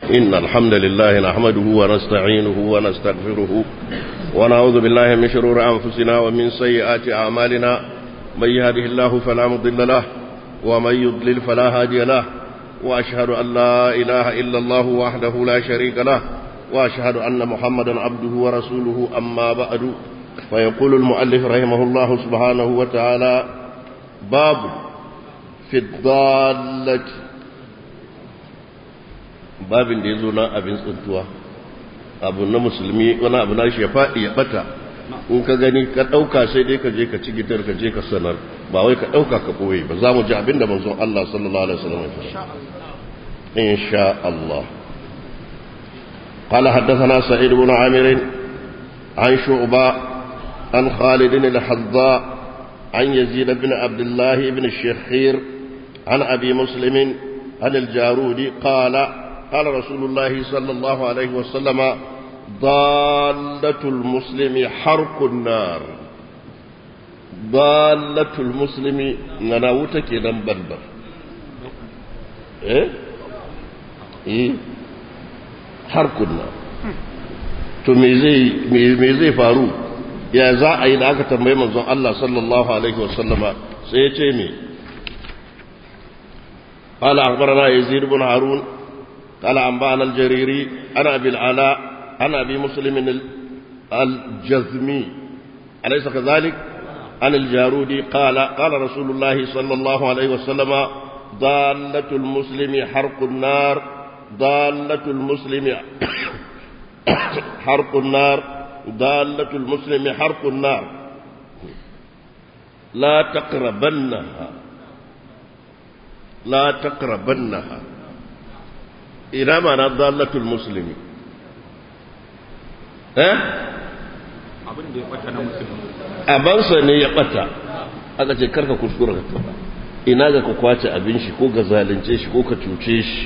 إن الحمد لله نحمده ونستعينه ونستغفره ونعوذ بالله من شرور أنفسنا ومن سيئات أعمالنا من يهده الله فلا مضل له ومن يضلل فلا هادي له وأشهد أن لا إله إلا الله وحده لا شريك له وأشهد أن محمدا عبده ورسوله أما بعد فيقول المؤلف رحمه الله سبحانه وتعالى باب في الضالة babin da ya zo na abin tsuntuwa abu na musulmi wani abu na shi ya faɗi ya ɓata in ka gani ka ɗauka sai dai ka je ka ci gitar ka je ka sanar ba wai ka ɗauka ka ɓoye ba za mu ji abin da manzon Allah sallallahu alaihi wasallam ya faɗa insha Allah قال حدثنا سعيد بن عامر عن شعبة عن خالد الحذاء عن يزيد بن عبد الله بن الشخير عن أبي مسلم عن الجارود قال قال رسول الله صلى الله عليه وسلم ضالة المسلم حرق النار ضالة المسلم نناوتك نمبلبل ايه ايه حرق النار to me zai faru ya za a yi da aka tambayi manzon Allah sallallahu alaihi wasallama sai ya ce me قال أخبرنا يزيد بن هارون قال أنبأنا الجريري أنا أبي العلاء أنا أبي مسلم الجزمي أليس كذلك عن الجارودي قال قال رسول الله صلى الله عليه وسلم ضالة المسلم حرق النار ضالة المسلم حرق النار ضالة المسلم حرق النار لا تقربنها لا تقربنها ina mana dalatul musulmi eh abin da ya bata na musulmi abansa ne ya bata aka ce karka kuskura ka taba ina ga ka kwace abin shi ko ga zalunce shi ko ka cuce shi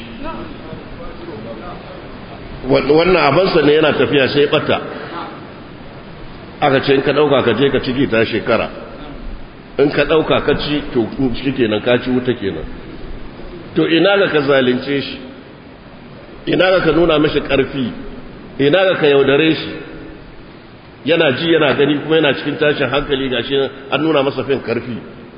wannan abansa ne yana tafiya sai bata aka ce in ka dauka ka je ka ciki ta shekara in ka dauka ka ci to shi kenan ka ci wuta kenan to ina ga ka zalunce shi ina ga ka nuna mashi ƙarfi ina ga ka yaudare shi yana ji yana gani kuma yana cikin tashin hankali gashi an nuna masa fin ƙarfi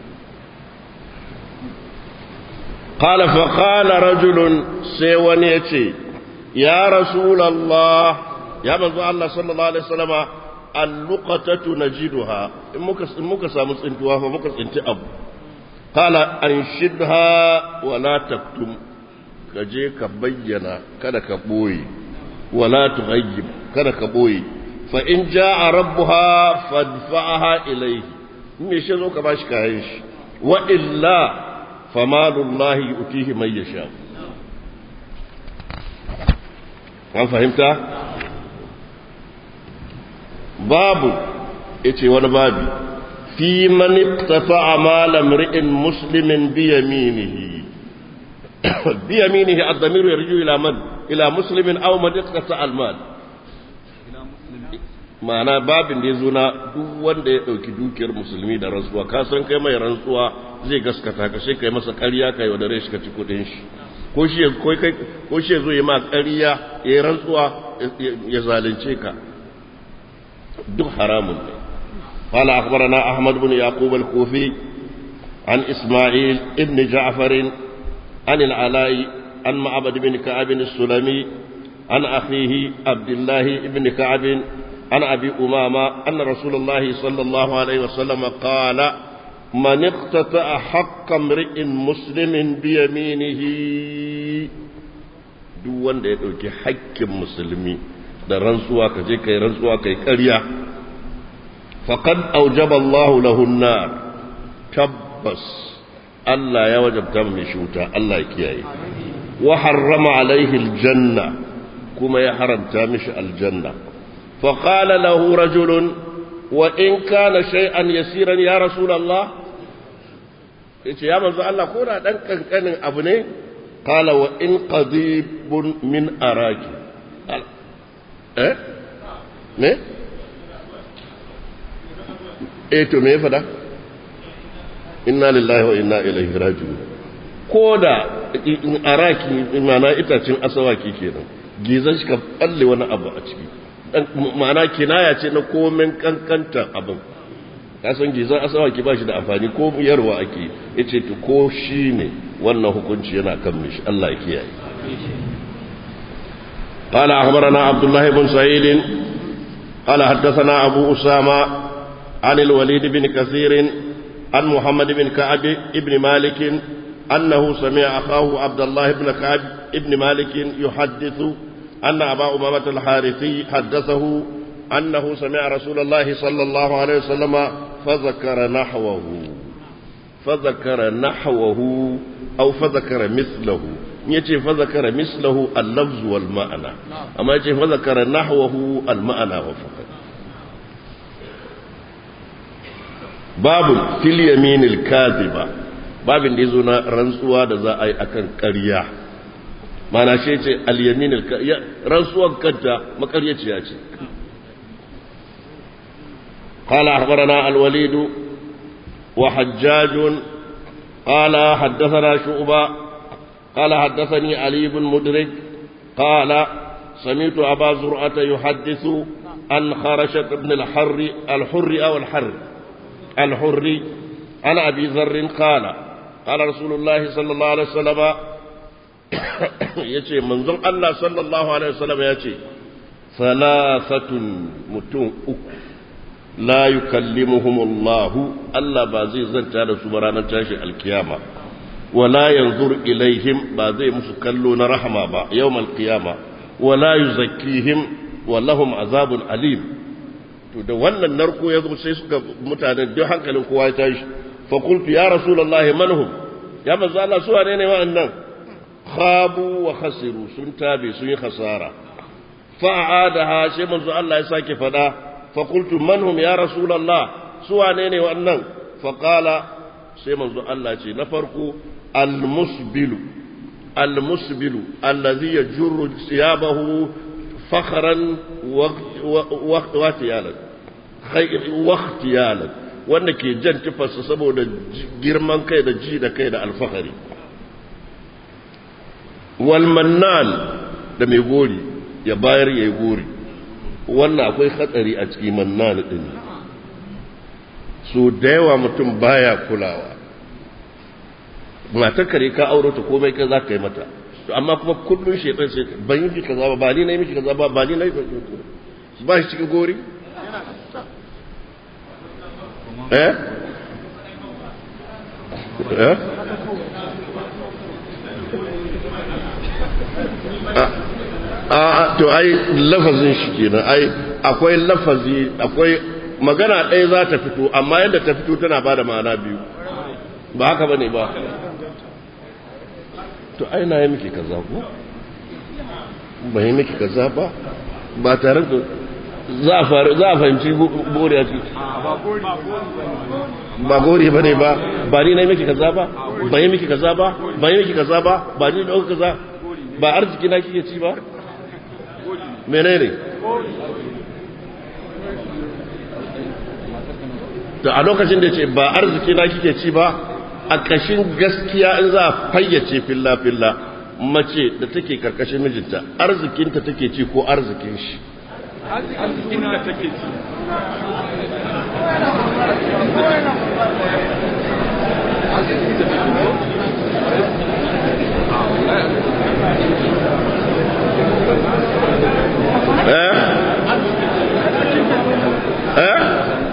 qala fa qala rajulun sai wani yace ya rasulullah ya manzo Allah sallallahu alaihi wasallama al-luqatatu najiduha in muka in muka samu tsintuwa fa muka tsinti abu qala anshidha wa la taktum ka je ka bayyana kada ka ɓoye wala tughayyib kada ka ɓoye fa in jaa rabbuha fadfa'aha ilayhi in me shi zo ka bashi kayan shi wa illa famalullahi yu'tihi man yasha an fahimta babu yace wani babi fi man iqtafa'a mal imri'in muslimin bi yaminihi بيمينه الضمير يرجع إلى من إلى مسلم أو من اقتطع المال ma'ana babin da ya zo na duk wanda ya ɗauki dukiyar musulmi da rantsuwa ka san kai mai rantsuwa zai gaskata ka sai kai masa ƙarya ka yi wadare shi ka ci kuɗin shi ko shi ko shi zo ya ma ƙarya ya yi rantsuwa ya zalunce ka duk haramun ne قال أخبرنا أحمد بن يعقوب الكوفي عن إسماعيل ابن جعفر عن العلاء عن معبد بن كعب السلمي عن أخيه عبد الله بن كعب عن أبي أمامة أن رسول الله صلى الله عليه وسلم قال من اقتطع حق امرئ مسلم بيمينه duk wanda ya ɗauki haƙƙin musulmi da rantsuwa ka je kai rantsuwa kai ƙarya faqad aujaba Allahu lahu nar tabbas Allah ya wajabta mai shuta Allah ya kiyaye wa harrama alaihi aljanna kuma ya haramta mishi aljanna fa qala lahu rajulun wa in kana shay'an yasiran ya rasulullah yace ya manzo Allah ko da dan kankanin abu ne qala wa in qadibun min araki eh ne eh to me ya fada inna lillahi wa inna ilaihi raji'un ko da araki mana itacin asawaki kenan gizan shi ka balle wani abu a ciki ma'ana kinaya ce na komen kankanta abin kasan gizan asawaki ba shi da amfani ko yarwa ake ya ce ko shi ne wannan hukunci yana kan mishi Allah ya kiyaye قال أخبرنا عبد الله بن سعيد قال حدثنا أبو أسامة عن الوليد بن كثير عن محمد بن كعب بن مالك أنه سمع أخاه عبد الله بن كعب بن مالك يحدث أن أبا أمامة الحارثي حدثه أنه سمع رسول الله صلى الله عليه وسلم فذكر نحوه فذكر نحوه أو فذكر مثله yace fa zakara mislahu al-lafz wal ma'ana amma yace fa zakara nahwahu al-ma'ana wa faqat babu fil yamin al-kadhiba babin da yazo na rantsuwa da za a yi akan ƙarya mana shi yace al-yamin rantsuwar kanta makaryaciya ce قال أخبرنا الوليد وحجاج قال حدثنا شعبة قال حدثني علي بن مدرك قال سمعت أبا زرعة يحدث عن خرشة بن الحر الحر أو الحر الحر عن أبي ذر قال قال رسول الله صلى الله عليه وسلم يتي منظم الله صلى الله عليه وسلم يتي ثلاثة متون أكو لا يكلمهم الله الله بازي زنتا سبحانه تاشي القيامة ولا ينظر إليهم بعد مسكلون رحمة با يوم القيامة ولا يزكيهم ولهم عذاب أليم to da wannan narko ya zo sai suka mutanen duk hankalin kowa ya tashi fa qultu ya rasulullah manhum ya manzo Allah su wane ne wa'annan khabu wa khasiru sun tabe sun yi khasara fa aadaha sai manzo Allah ya sake fada fa qultu manhum ya rasulullah su wane ne wa'annan fa qala sai manzo Allah ce na farko المسبل المسبل الذي يجر ثيابه فخرا واختيالا واختيالا wanda ke jan tufarsa saboda girman kai da ji da kai da alfahari walmannan da mai gori ya bayar ya yi gori wannan akwai hatsari a cikin mannan din so da yawa mutum baya kulawa matar kare ka auro ta komai ka za ka yi mata to amma kuma kullum shaitan sai ban yi miki kaza ba ba ni na yi miki kaza ba ba ni na yi ba shi cikin gori eh eh a to ai lafazin shi kenan ai akwai lafazi akwai magana ɗaya za ta fito amma yadda ta fito tana ba da ma'ana biyu ba haka bane ba to ai na yi miki kaza ko ba yi miki kaza ba ba tare da za a fahimci bori a ciki ba gori ba ne ba ba ni na yi miki kaza ba ba yi miki kaza ba ba yi miki kaza ba ba ni da kaza ba arziki na kike ci ba mene ne da a lokacin da ce ba arziki na kike ci ba a ƙashin gaskiya in za a fayyace filla-filla mace da take karkashin mijinta arzikinta take ci ko arzikin shi arzikin da take ci eh eh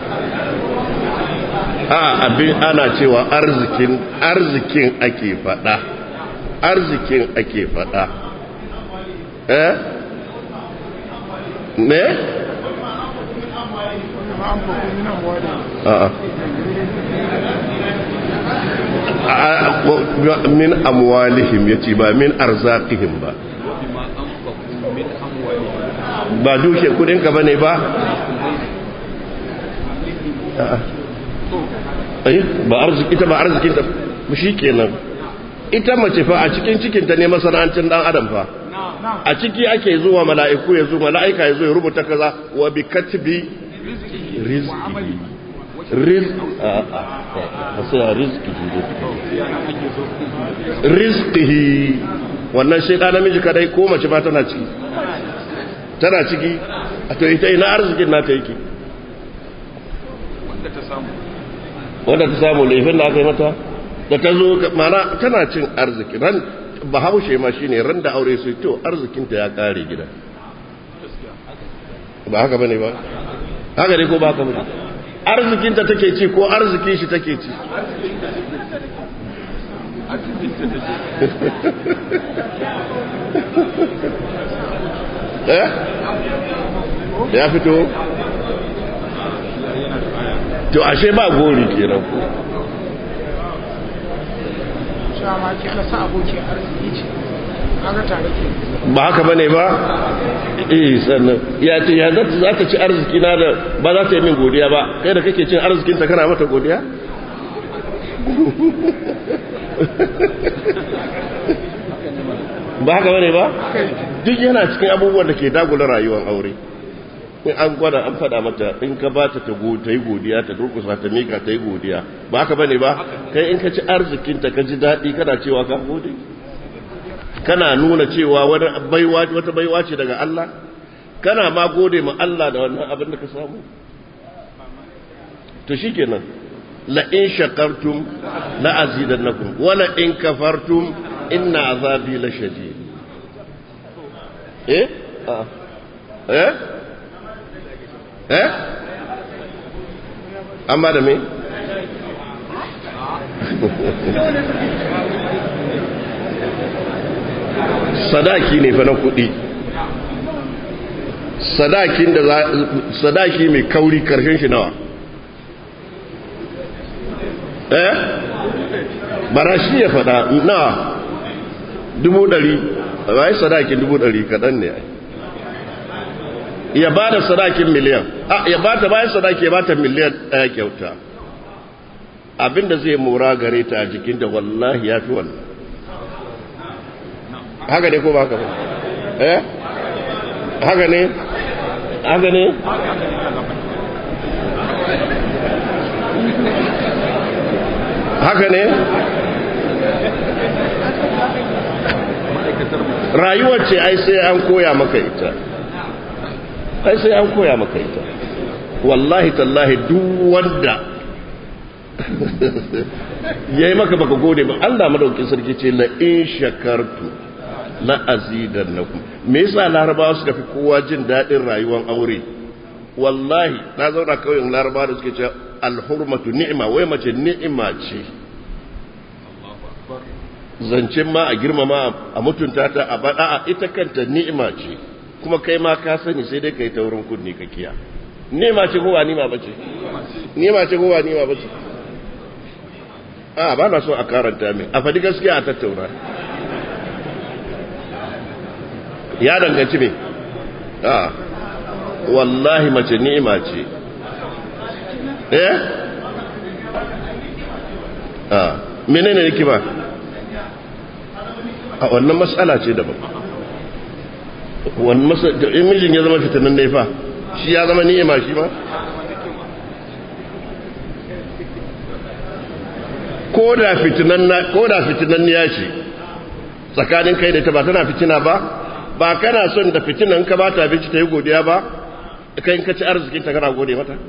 a abin ana cewa arzikin arzikin ake fada arzikin ake fada eh ne a'a min amwalihim yace ba min arzaqihim ba ba dushe kudin ka bane ba a'a ba arziki ita ba arzikin ta shi kenan ita mace fa a cikin cikin ta ne masana'antar dan adam fa a ciki ake zuwa mala'iku ya zo mala'ika ya zo ya rubuta kaza wa bi katbi rizqi rizq a a sai rizqihi rizqihi wannan shi da namiji kadai ko mace ba tana ciki tana ciki a to ita ina arzikin nata yake wanda ta samu wanda ta samu laifin da aka yi mata da ta zo mana tana cin arziki ran bahaushe ma shine ran da aure su to arzikinta ya kare gida ba haka bane ba haka ne ko ba haka bane arzikinta take ci ko arzikin shi take ci eh ya fito to ashe ba gori kenan ko shama ki ala sa aboki arziki ce kaga tare ke ba haka bane ba eh sannan ya ce ya za za ta ci arziki na da ba za ta yi min godiya ba kai da kake cin arzikin ta kana mata godiya ba haka bane ba duk yana cikin abubuwan da ke dagula rayuwar aure in an gwada an faɗa mata in ka ba ta ta yi godiya ta durkusa ta mika ta yi godiya ba haka bane ba kai in ka ci arzikinta ka ji daɗi kana cewa ka gode kana nuna cewa wani baiwa wata baiwa ce daga Allah kana ma gode ma Allah da wannan abin da ka samu to shikenan la in shakartum la azidannakum wa la in kafartum inna azabi la shadid eh ah eh eh amma da me sadaki ne fa na kuɗi sadakin da sadaki mai kauri karshen shi nawa eh bara shi ya faɗa nawa dubu ɗari bai sadakin dubu ɗari kaɗan ne ya ba da sadakin miliyan ya ba ta bayan sadaki ya ba ta miliyan ɗaya kyauta abinda zai mora gare ta a jikin da wallahi ya fi wannan haka ne ko ba haka ba eh haka ne haka ne haka ne rayuwar ce ai sai an koya maka ita ai sai an koya maka ita wallahi tallahi duk wanda yayi maka baka gode ba Allah madaukin sarki ce la in shakartu la azidannakum me yasa larabawa suka fi kowa jin dadin rayuwar aure wallahi na zauna kauyen larabawa da suke cewa alhurmatu ni'ima wai mace ni'ima ce zancen ma a girmama a mutunta ta a bada a ita kanta ni'ima ce kuma kai ma ka sani sai dai kai taurin kunni ka kiya ni'ima ce ko ba ni'ima bace ni'ima ce ko ba ni'ima bace a ba na so a karanta min a faɗi gaskiya a tattauna ya danganci me a wallahi mace ni'ima ce eh a menene yake ba a wannan matsala ce daban wannan matsala in mijin ya zama fitanin ne fa shi ya zama ni'ima shi ma ko da fitinan ya ce tsakanin kai da ta ba tana fitina ba ba kana son da fitinan ka ba ta abinci ta yi godiya ba kai ka ci arzikin ta kana gode mata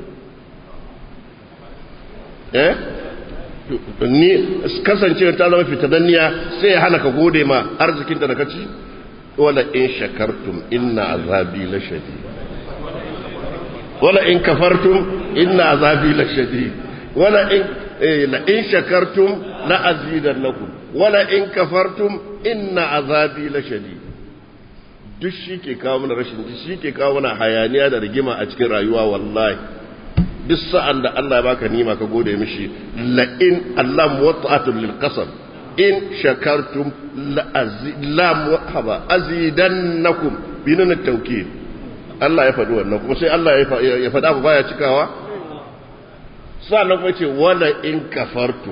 eh ni kasance ta zama fitananniya sai ya hana ka gode ma arzikin ta da ka ci wala in shakartum inna azabi la shadid wala in kafartum inna azabi la shadid wala in لئن شكرتم لأزيدنكم ولئن كفرتم إن عذابي لشديد duk shi ke kawo mana rashin ji shi ke kawo mana hayaniya da rigima a cikin rayuwa wallahi duk sa'an da Allah ya baka nima ka gode mishi la in Allah muwatta'atun lil qasam in shakartum la la muhaba azidannakum binan tawkid Allah ya faɗi wannan kuma sai Allah ya faɗa ba baya cikawa sannan kuma ce wala in kafartu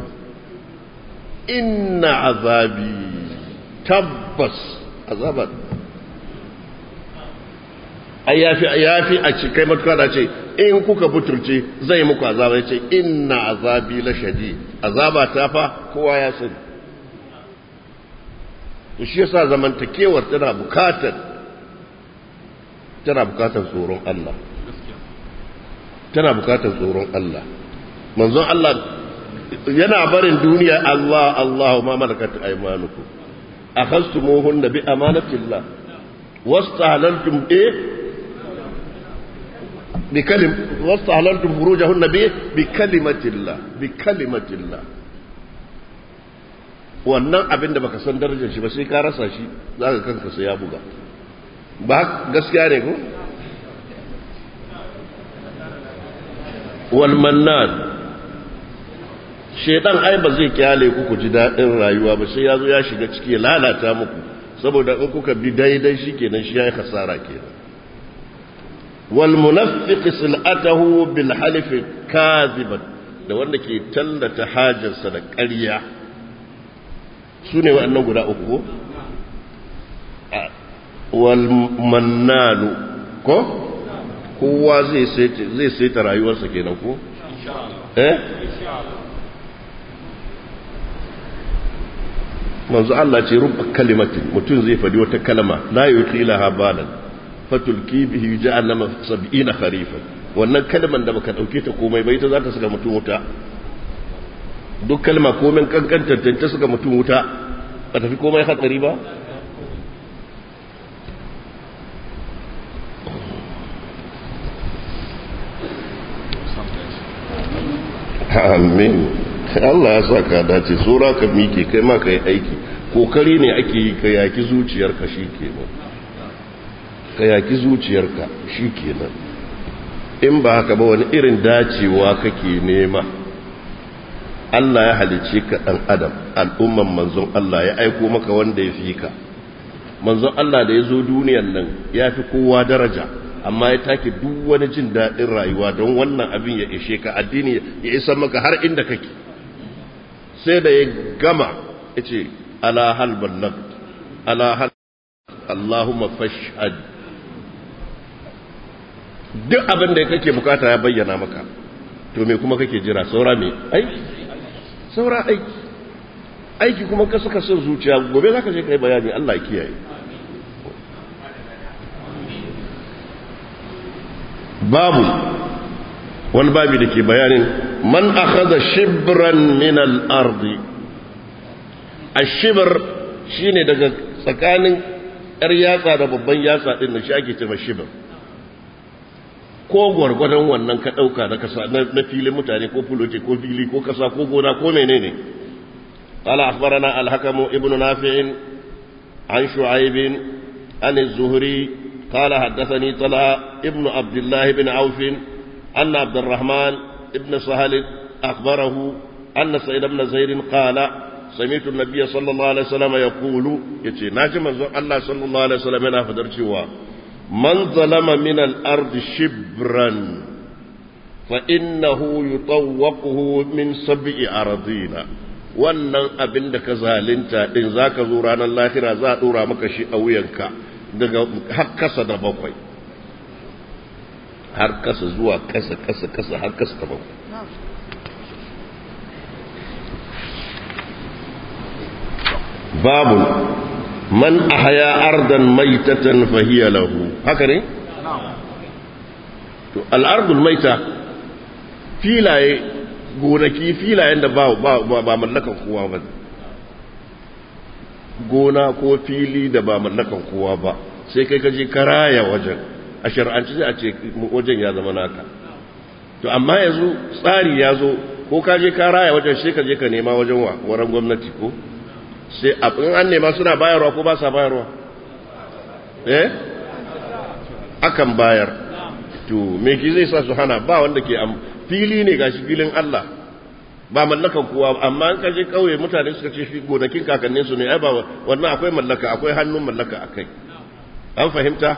inna azabi tabbas azabar ai yafi yafi a ci kai matuka da ce in kuka buturce zai muku azaba ya ce inna azabi la shadid azaba ta fa kowa ya sani to shi yasa zamantakewar tana bukatar tana bukatar tsoron Allah tana bukatar tsoron Allah manzon Allah yana barin duniya Allah Allah ma malakat aymanukum akhastumuhunna bi amanatillah wastahlaltum eh bi kalim wastahlaltum furujahunna bi bi kalimatillah bi kalimatillah wannan abin da baka san darajar shi ba sai ka rasa shi zaka kanka sai ya buga ba gaskiya ne ko wal mannan shedan ai ba zai kyale ku ku ji daɗin rayuwa ba sai ya zo ya shiga ciki ya lalata muku saboda in kuka bi daidai shi kenan shi ya yi hasara kenan wal munafiq sil'atahu bil halif kaziban da wanda ke tallata hajarsa da ƙarya su ne waɗannan guda uku wal mannanu ko kowa zai saita rayuwarsa kenan ko eh manzo Allah ce rubba kalimatin mutum zai fadi wata kalma la yuqila habalan fatulki bihi jahannama 70 kharifan wannan kalman da baka dauke ta komai ba ita za ta saka mutum wuta duk kalma komai kankantar ta saka mutum wuta ba tafi komai hatsari ba amin Allah ya sa ka dace tsora ka mike kai ma ka yi aiki kokari ne ake yi ka yaki zuciyarka shi kenan ka yaki zuciyarka shi kenan in ba haka ba wani irin dacewa kake nema Allah ya halice ka ɗan adam al'umman manzon Allah ya aiko maka wanda ya fi ka manzon Allah da ya zo duniyan nan ya fi kowa daraja amma ya take duk wani jin daɗin rayuwa don wannan abin ya ishe ka addini ya isa maka har inda kake sai da ya gama ya ce ala hal ballag ala hal Allahumma fashhad duk abin da kake bukata ya bayyana maka to me kuma kake jira saura me aiki saura aiki aiki kuma ka suka son zuciya gobe zaka je kai bayani Allah ya kiyaye babu wani babi da ke bayanin man akhadha shibran min al-ardi ash-shibr shine daga tsakanin yar yatsa da babban yatsa din da shi ake cewa shibr ko gwargwadon wannan ka dauka na kasa na filin mutane ko fulote ko fili ko kasa ko gona ko menene قال أخبرنا الحكم ابن نافع عن شعيب عن الزهري قال حدثني طلحة ابن عبد الله بن عوف أن عبد الرحمن ابن سهل أخبره أن سيد بن زيد قال سمعت النبي صلى الله عليه وسلم يقول يتي ناجم الله صلى الله عليه وسلم أنا فدرتوا من ظلم من الأرض شبرا فإنه يطوقه من سبع أراضين wannan abin da ka zalinta din zaka zo ranar lahira za a dora maka shi a wuyanka daga har kasa da bakwai har kasa zuwa kasa kasa kasa har kasa da bakwai babu man ahya ardan maitatan fahiya lahu haka ne to al-ardul maita filaye gonaki filayen da ba ba mallakan kowa ba gona ko fili da ba mallakan kowa ba sai kai kaje karaya wajen a shar'anci sai a ce wajen ya zama naka to amma yanzu tsari ya zo ko kaje karaya wajen sai kaje ka nema wajen wa waran gwamnati ko sai abin an nema suna bayarwa ko ba sa bayarwa eh akan bayar to me ki zai sa su hana ba wanda ke fili ne gashi filin Allah ba mallakan kowa amma an kaje kauye mutane suka ce shi gonakin kakannin su ne ai ba wannan akwai mallaka akwai hannun mallaka akai an fahimta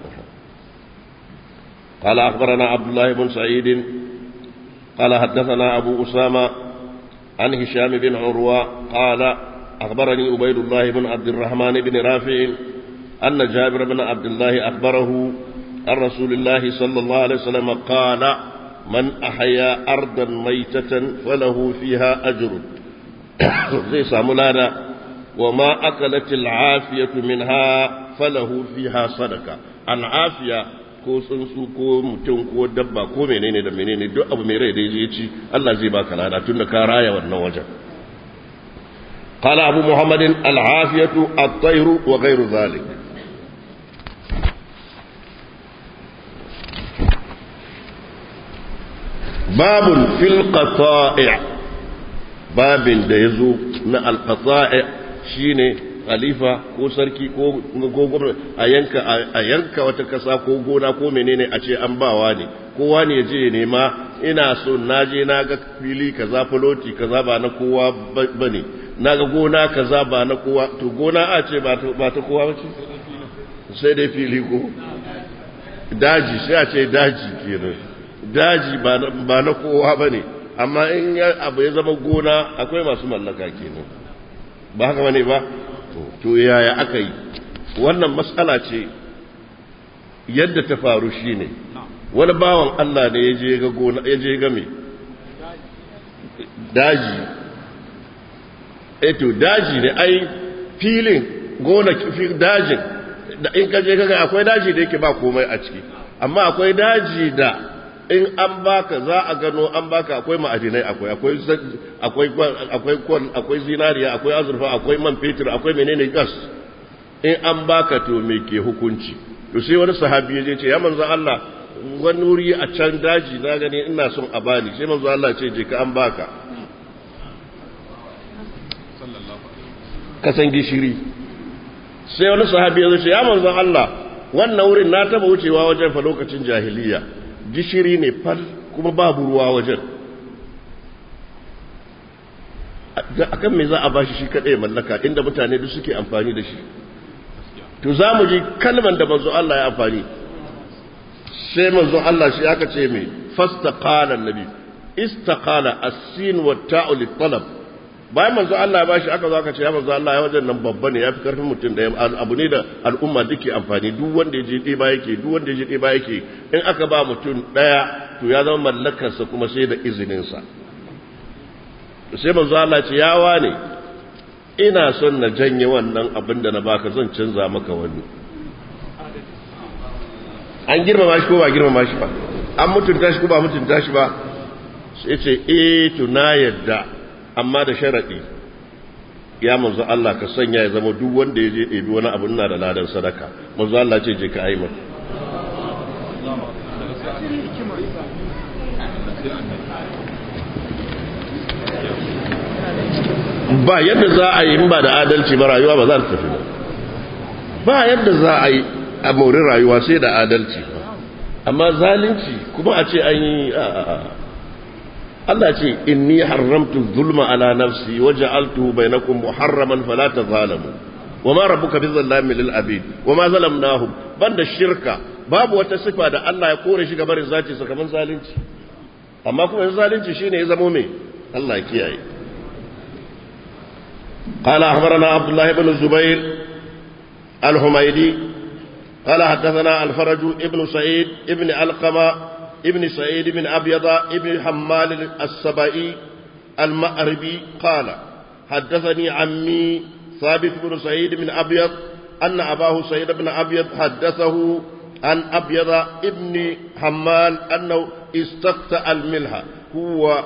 قال أخبرنا عبد الله بن سعيد قال حدثنا أبو أسامة عن هشام بن عروة قال أخبرني عبيد الله بن عبد الرحمن بن رافع أن جابر بن عبد الله أخبره عن رسول الله صلى الله عليه وسلم قال من أحيا أرضا ميتة فله فيها أجر زي سامولانا وما أكلت العافية منها فله فيها صدقة العافية ko tsuntsu ko mutum ko dabba ko menene da menene duk abu mai rai da ya ci Allah zai baka lada tun da ka raya wannan wajen قال أبو محمد العافية الطير وغير ذلك باب في القطائع باب da ya zo na alqata'i shine khalifa ko sarki ko gwamnati a yanka a yanka wata kasa ko gona ko menene a ce an bawa ne kowa ne je nema ina so naje na ga fili kaza fuloti kaza ba na kowa bane na ga gona kaza ba na kowa to gona a ce ba ta kowa ba ce sai dai fili ko daji sai a ce daji kenan daji ba na kowa ba ne amma in abu ya zama gona akwai masu mallaka kenan ba haka bane ba to yaya aka yi wannan matsala ce yadda ta faru shine wani bawan Allah ne ya je ga gona ya je ga me daji eto daji ne ai filin gona dajin da in ka je kaga akwai daji da yake ba komai a ciki amma akwai daji da in an baka za a gano an baka akwai ma'adinai akwai akwai akwai akwai kwan akwai zinariya akwai azurfa akwai man fetur akwai menene gas in an baka to me ke hukunci to sai wani sahabi ya je ce ya manzo Allah wani wuri a can daji na gani ina son a bani sai manzo Allah ce je ka an baka kasan gishiri sai wani sahabi ya ce ya manzo Allah wannan wurin na taba wucewa wajen fa lokacin jahiliya gishiri ne fal kuma babu ruwa wajen akan me za a bashi shi kadai mallaka inda mutane duk suke amfani da shi to za mu ji kalman da manzo Allah ya amfani sai manzo Allah shi aka ce mai fastaqala annabi istaqala as-sin wa ta'u lit-talab bayan manzo Allah ya bashi aka zo aka ce ya manzo Allah ya wajen nan babba ne yafi karfin mutum da abu ne da al'umma duke amfani duk wanda ya je ɗeba yake duk wanda ya je ɗeba yake in aka ba mutum ɗaya to ya zama mallakarsa kuma sai da izininsa sai manzo Allah ce ya wane ina son na janye wannan abin da na baka zan canza maka wani an girmama shi ko ba girmama shi ba an mutunta shi ko ba mutunta shi ba sai ce eh to na yadda amma da sharaɗi ya manzo Allah ka sanya ya zama duk wanda ya je ɗebi wani abu ina da ladan sadaka manzo Allah ce je ka aima ba yadda za a yi ba da adalci ba rayuwa ba za ta tafi ba ba yadda za a yi a mori rayuwa sai da adalci amma zalunci kuma a ce an yi Allah ce inni haramtu zulma ala nafsi waja'altuhu bainakum muharraman fala tazalamu wama rabbuka bizallamin lil abid wama zalamnahum banda shirka babu wata sifa da Allah ya kore shi gabarin zati sakamakon zalunci amma kuma zalunci shine ya zamo me Allah ya kiyaye قال أخبرنا عبد الله بن الزبير الحميدي قال حدثنا الفرج ابن سعيد ابن علقمة ابن سعيد بن أبيض ابن حمال السبائي المأربي قال حدثني عمي ثابت بن سعيد بن أبيض أن أباه سعيد بن أبيض حدثه عن أبيض ابن حمال أنه استقطع الملح هو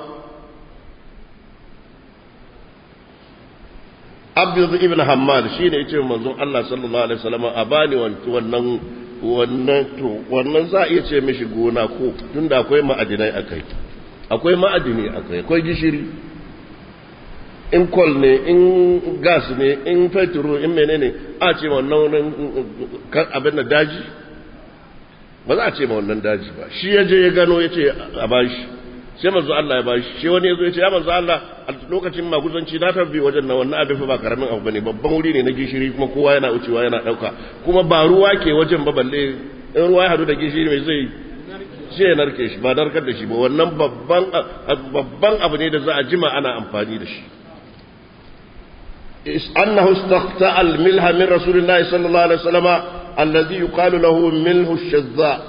أبيض ابن حمال شين يتم منظور الله صلى الله عليه وسلم أباني wannan wannan to wannan za a iya ce mishi gona ko tunda akwai ma'adinai akai akwai ma'adini akai akwai gishiri in kol ne in gas ne in fetro in menene a ce wannan abin da daji ba za a ce ma wannan daji ba shi ya je ya gano ya ce a bashi sai manzo Allah ya bashi shi wani ya zo ya ce ya manzo Allah a lokacin maguzanci na tabbi wajen na wannan abin fa ba karamin abu bane babban wuri ne na gishiri kuma kowa yana wucewa yana dauka kuma ba ruwa ke wajen ba balle in ruwa ya hadu da gishiri mai zai sai ya narke shi ba narkar da shi ba wannan babban babban abu ne da za a jima ana amfani da shi أنه استقطع الملح من رسول الله صلى الله عليه وسلم الذي يقال له ملح الشذاء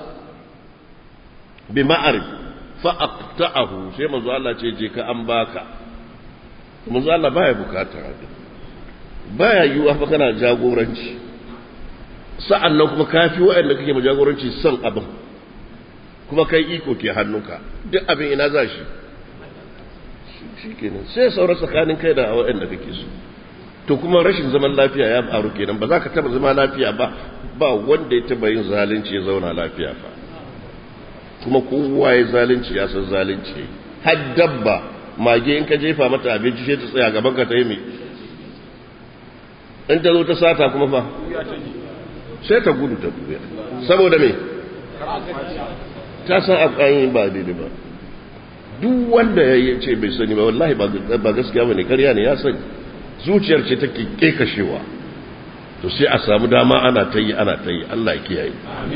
بمعرف فأقطعه شيء منذ الله تيجيك أنباك منذ الله بايا بكاتا بايا يوافق كان جاغورنش sa'an nan kuma kafi waɗanda kake ma jagoranci son abin kuma kai iko ke hannunka duk abin ina za shi shi kenan sai saura tsakanin kai da waɗanda kake so to kuma rashin zaman lafiya ya faru kenan ba za ka taba zama lafiya ba ba wanda ya taba yin zalunci ya zauna lafiya fa kuma kowa ya zalunci ya san zalunci har dabba mage in ka jefa mata abinci sai ta tsaya gaban ka ta yi mai in ta zo ta sata kuma fa sai ta gudu ta buya saboda me ta san akwai ba daidai ba duk wanda ya ce bai sani ba wallahi ba gaskiya ba ne karya ne ya sani zuciyar ce take kekashewa to sai a samu dama ana ta yi ana ta yi Allah ya kiyaye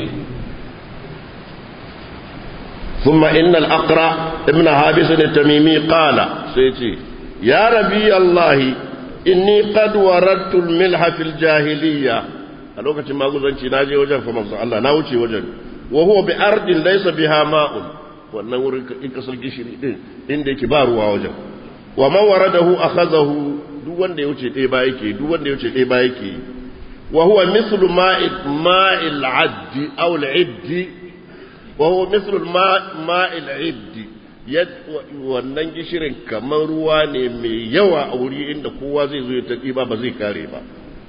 ثم إن الأقرع ابن حابس التميمي قال سيتي يا ربي الله إني قد وردت الملح في الجاهلية الوقت ما قلت ناجي وجن فمن الله ناوتي وجن وهو بأرض ليس بها ماء wannan wurin in kasar gishiri din inda yake ba ruwa wajen wa man waradahu akhazahu duk wanda ya wuce ɗaya ba yake duk wanda ya wuce ɗaya ba yake wa huwa mislu ma'il ma'il addi aw al-iddi wa huwa mislu ma'il iddi wannan gishirin kamar ruwa ne mai yawa a wuri inda kowa zai zo ya taƙi ba ba zai kare ba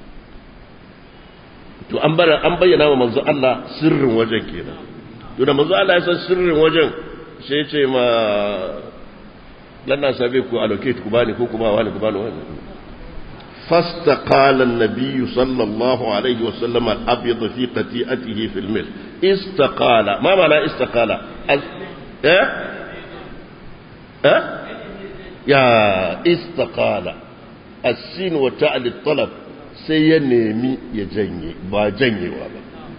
to an bayyana wa manzo Allah sirrin wajen kenan to da manzo Allah ya san sirrin wajen sai ce ma lanna sabe ku allocate ku bani ko kuma wani ku bani wani فاستقال النبي صلى الله عليه وسلم الأبيض في قتيئته في المل استقال ما معنى استقال أز... اه؟ اه؟ يا استقال السين وتاء للطلب سينمي يجني با جني وابا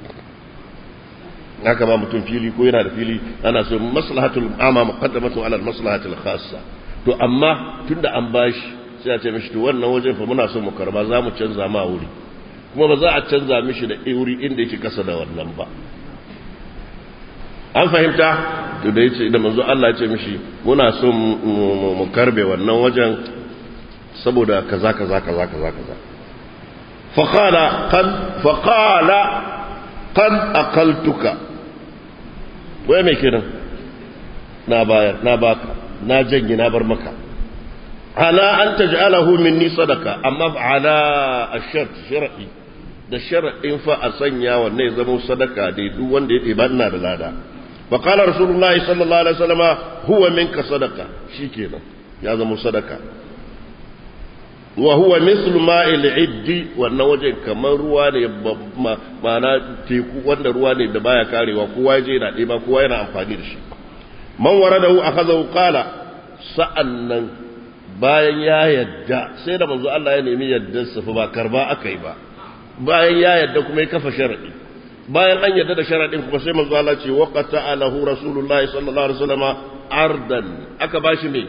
haka ba mutum fili ko yana da fili ana so maslahatul amma muqaddamatu ala maslahatul khassa to amma tunda an bashi sai a ce mishi to wannan wajen fa muna so mu karba za mu canza ma wuri kuma ba za a canza mishi da wuri inda yake kasa da wannan ba an fahimta to da yace da manzo Allah ya ce mishi muna so mu karbe wannan wajen saboda kaza kaza kaza kaza kaza فقال قد فقال قد أقلتك wai mai kiran na bayar na baka na janye na bar maka ala an taj'alahu minni sadaka amma ala ashart shar'i da shar'in fa a sanya wanne ya zama sadaka da duk wanda ya ɗeba ina da lada fa qala rasulullahi sallallahu alaihi wasallam huwa minka sadaka shikenan ya zama sadaka wa huwa mislu ma'il iddi wannan wajen kamar ruwa ne ma'ana teku wanda ruwa ne da baya karewa kowa ya je yana ɗeba kowa yana amfani da shi man waradahu akhadhahu qala sa'annan bayan ya yadda sai da manzo Allah ya nemi yadda sa fa ba karba akai ba bayan ya yadda kuma ya kafa sharadi bayan an yadda da sharadin kuma sai manzo Allah ce waqata alahu rasulullahi sallallahu alaihi wasallam ardan aka bashi me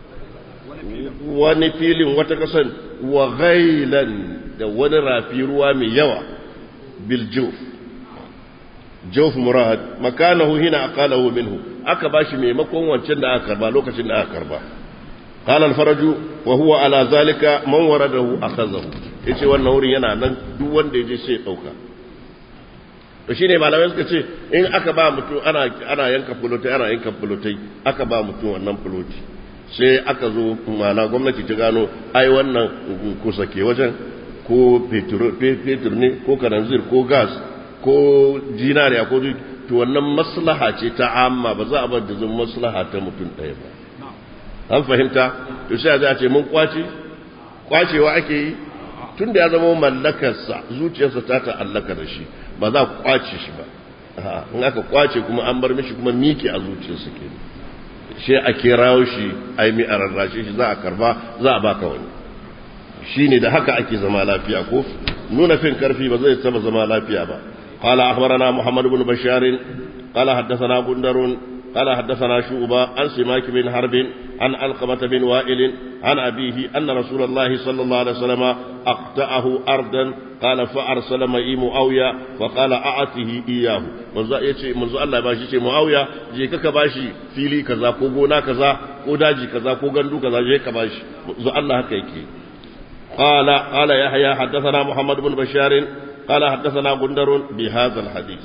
wani filin wata kasan wa ghailan da wani rafi ruwa mai yawa bil juf juf murad makanahu hina aqalahu minhu aka bashi maimakon wancan da aka karba lokacin da aka karba qala al faraju wa huwa ala zalika man waradahu akhadhahu yace wannan wurin yana nan duk wanda yaje sai ya dauka to shine malamai suka ce in aka ba mutum ana ana yanka fulotai ana yanka fulotai aka ba mutum wannan fuloti sai aka zo mana gwamnati ta gano ai wannan kusa ke wajen ko fetur ne ko kananzir ko gas ko jinariya ko to wannan maslaha ce ta amma ba za a bar da zan maslaha ta mutum ɗaya ba an fahimta to sai a ce mun kwace kwacewa ake yi tun da ya zama mallakarsa zuciyarsa ta ta'allaka da shi ba za ku kwace shi ba in aka kwace kuma an bar mishi kuma miki a zuciyarsa kenan shi a kirawo shi a yi a rarrashe shi za a karba za a baka wani shi ne da haka ake zama lafiya ko nuna fin karfi ba zai taba zama lafiya ba قال أخبرنا محمد بن بشار قال حدثنا بندر قال حدثنا شعبة عن سماك بن حرب عن علقمة بن وائل عن أبيه أن رسول الله صلى الله عليه وسلم أقطعه أرضا قال فأرسل معي معاوية فقال أعطه إياه منذ يتي منذ الله باشي يتي معاوية جي كك باشي فيلي كذا كو غونا كذا كو داجي كذا كو غندو كذا جي كباشي منذ الله هكيكي قال قال يحيى حدثنا محمد بن بشار قال حدثنا غندر بهذا الحديث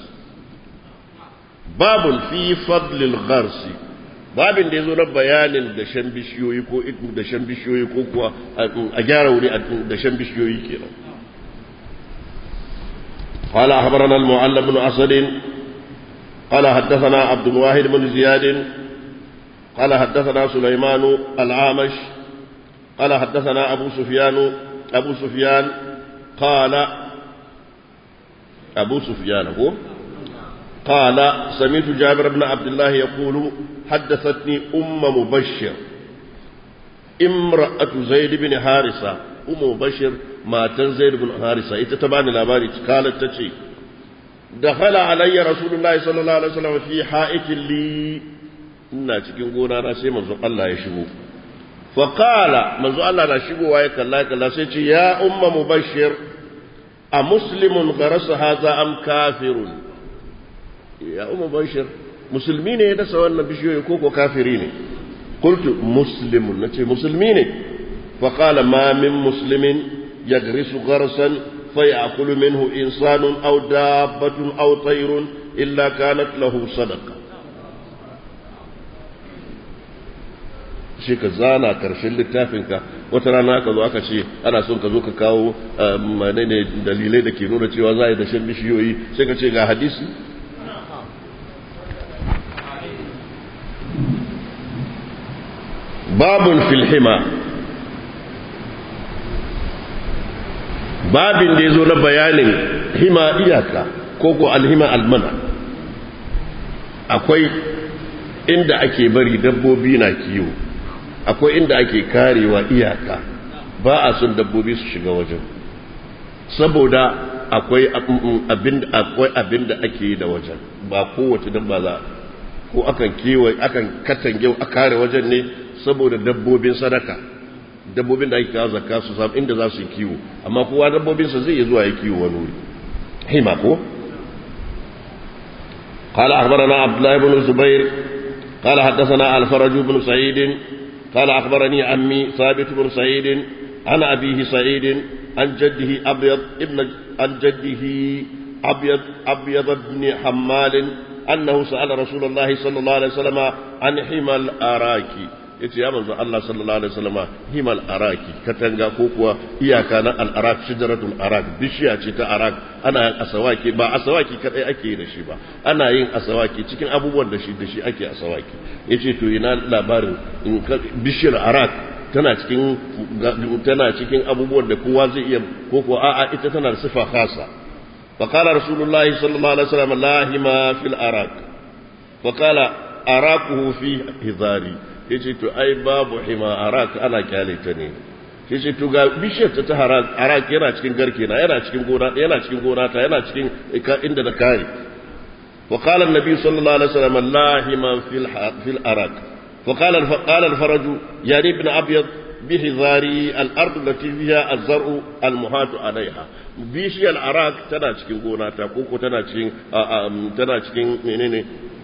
باب في فضل الغرس babin da ya zo na bayanin dashen bishiyoyi ko dashen bishiyoyi ko kuwa a gyara wuri a dashen bishiyoyi kenan قال أخبرنا المعلم بن أسد قال حدثنا عبد الواحد بن زياد قال حدثنا سليمان العامش قال حدثنا أبو سفيان أبو سفيان قال أبو سفيان هو قال سمعت جابر بن عبد الله يقول حدثتني أم مبشر امرأة زيد بن حارثة أم مبشر ما زيد بن حارثة إتتبعني الأباري قالت تشي دخل علي رسول الله صلى الله عليه وسلم في حائط لي ina cikin gona na sai manzo Allah ya shigo fa qala manzo Allah na shigowa ya kalla kalla sai ce ya umma mubashir a muslimun garasa hadha am kafirun ya umma mubashir musulmi ne ya dasa wannan bishiyoyi ko ko kafiri ne qultu muslimun nace musulmi ne fa qala ma min muslimin yagrisu gharsan فيأكل منه إنسان أو دابة أو طير إلا كانت له صدقة shi ka zana karshen littafinka wata rana ka zo aka ce ana son ka zo ka kawo menene dalilai da ke nuna cewa za a yi dashen bishiyoyi sai ka ce ga hadisi babun filhima babin da ya zo na bayanin hima iyaka ko ko alhima almana akwai inda ake bari dabbobi na kiwo akwai inda ake karewa iyaka ba a son dabbobi su shiga wajen saboda akwai abin akwai abin da ake yi da wajen ba kowace dabba za ko akan kewaye akan katange a kare wajen ne saboda dabbobin sadaka dabbobin da ake kawo zakka su samu inda za su yi kiwo amma kowa dabbobinsa zai iya zuwa ya kiwo wani wuri hima ko قال أخبرنا عبد الله بن الزبير قال حدثنا الفرج بن سعيد قال أخبرني عمي ثابت بن سعيد عن أبيه سعيد عن جده أبيض ابن عن جده أبيض أبيض بن حمال أنه سأل رسول الله صلى الله عليه وسلم عن حمى الأراكي yace ya manzo Allah sallallahu alaihi wasallama himal araki katanga ko kuwa iyaka na al arak shajaratul arak bishiya ce ta arak ana yin asawaki ba asawaki kadai ake yi da shi ba ana yin asawaki cikin abubuwan da shi da shi ake asawaki yace to ina labarin in bishiyar arak tana cikin tana cikin abubuwan da kowa zai iya ko ko a'a ita tana da sifa khasa فقال رسول الله صلى الله عليه وسلم لا هما في الأراك وقال أراكه في هذاري ya ce to ai babu hima arak ana kyale ta ne ya ce to ga bishiyar ta ta arak yana cikin garke na yana cikin gona yana cikin gona ta yana cikin inda da kare wa qala an-nabi sallallahu alaihi wasallam la hima fil fil arak wa qala qala al-faraj ya ibn abyad bihizari al-ard allati fiha az-zar'u al-muhat alaiha bishiyar arak tana cikin gona ta koko tana cikin tana cikin menene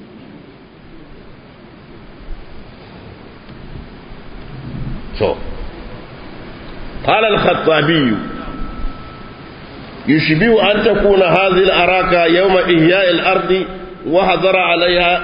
so قال الخطابي يشبه أن تكون هذه الأراكة يوم إحياء الأرض وحضر عليها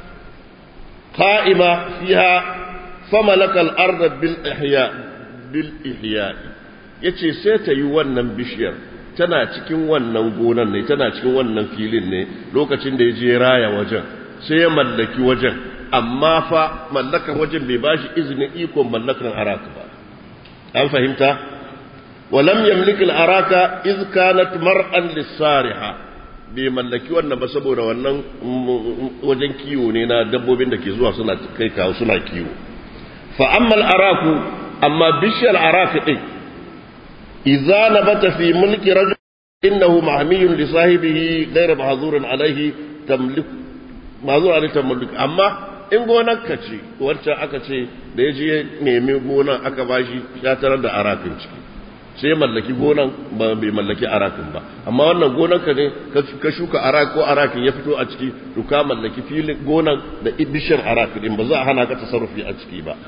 قائمة فيها فملك الأرض بالإحياء بالإحياء yace sai ta yi wannan bishiyar tana cikin wannan gonan ne tana cikin wannan filin ne lokacin da ya je raya wajen sai ya mallaki wajen amma fa mallakar wajen bai ba shi izinin ikon mallakar araka ba an fahimta walam yamlik al-araka iz kanat mar'an lis-sariha bai mallaki wannan ba saboda wannan wajen kiwo ne na dabbobin da ke zuwa suna kai kawo suna kiwo fa amma al-araku amma bishiyar araka din idza nabata fi mulki rajul innahu mahmiyun li sahibihi ghayra mahzurun alayhi tamliku ba zuwa da tamalluki amma in gonar ka ce wancan aka ce da ya je ya nemi gonar aka bashi ya tarar da arafin ciki sai mallaki gonan ba bai mallaki arakin ba amma wannan gonan ka ne ka shuka arak ko arakin ya fito a ciki to ka mallaki filin gonan da bishiyar arakin din ba za a hana ka tasarrufi a ciki ba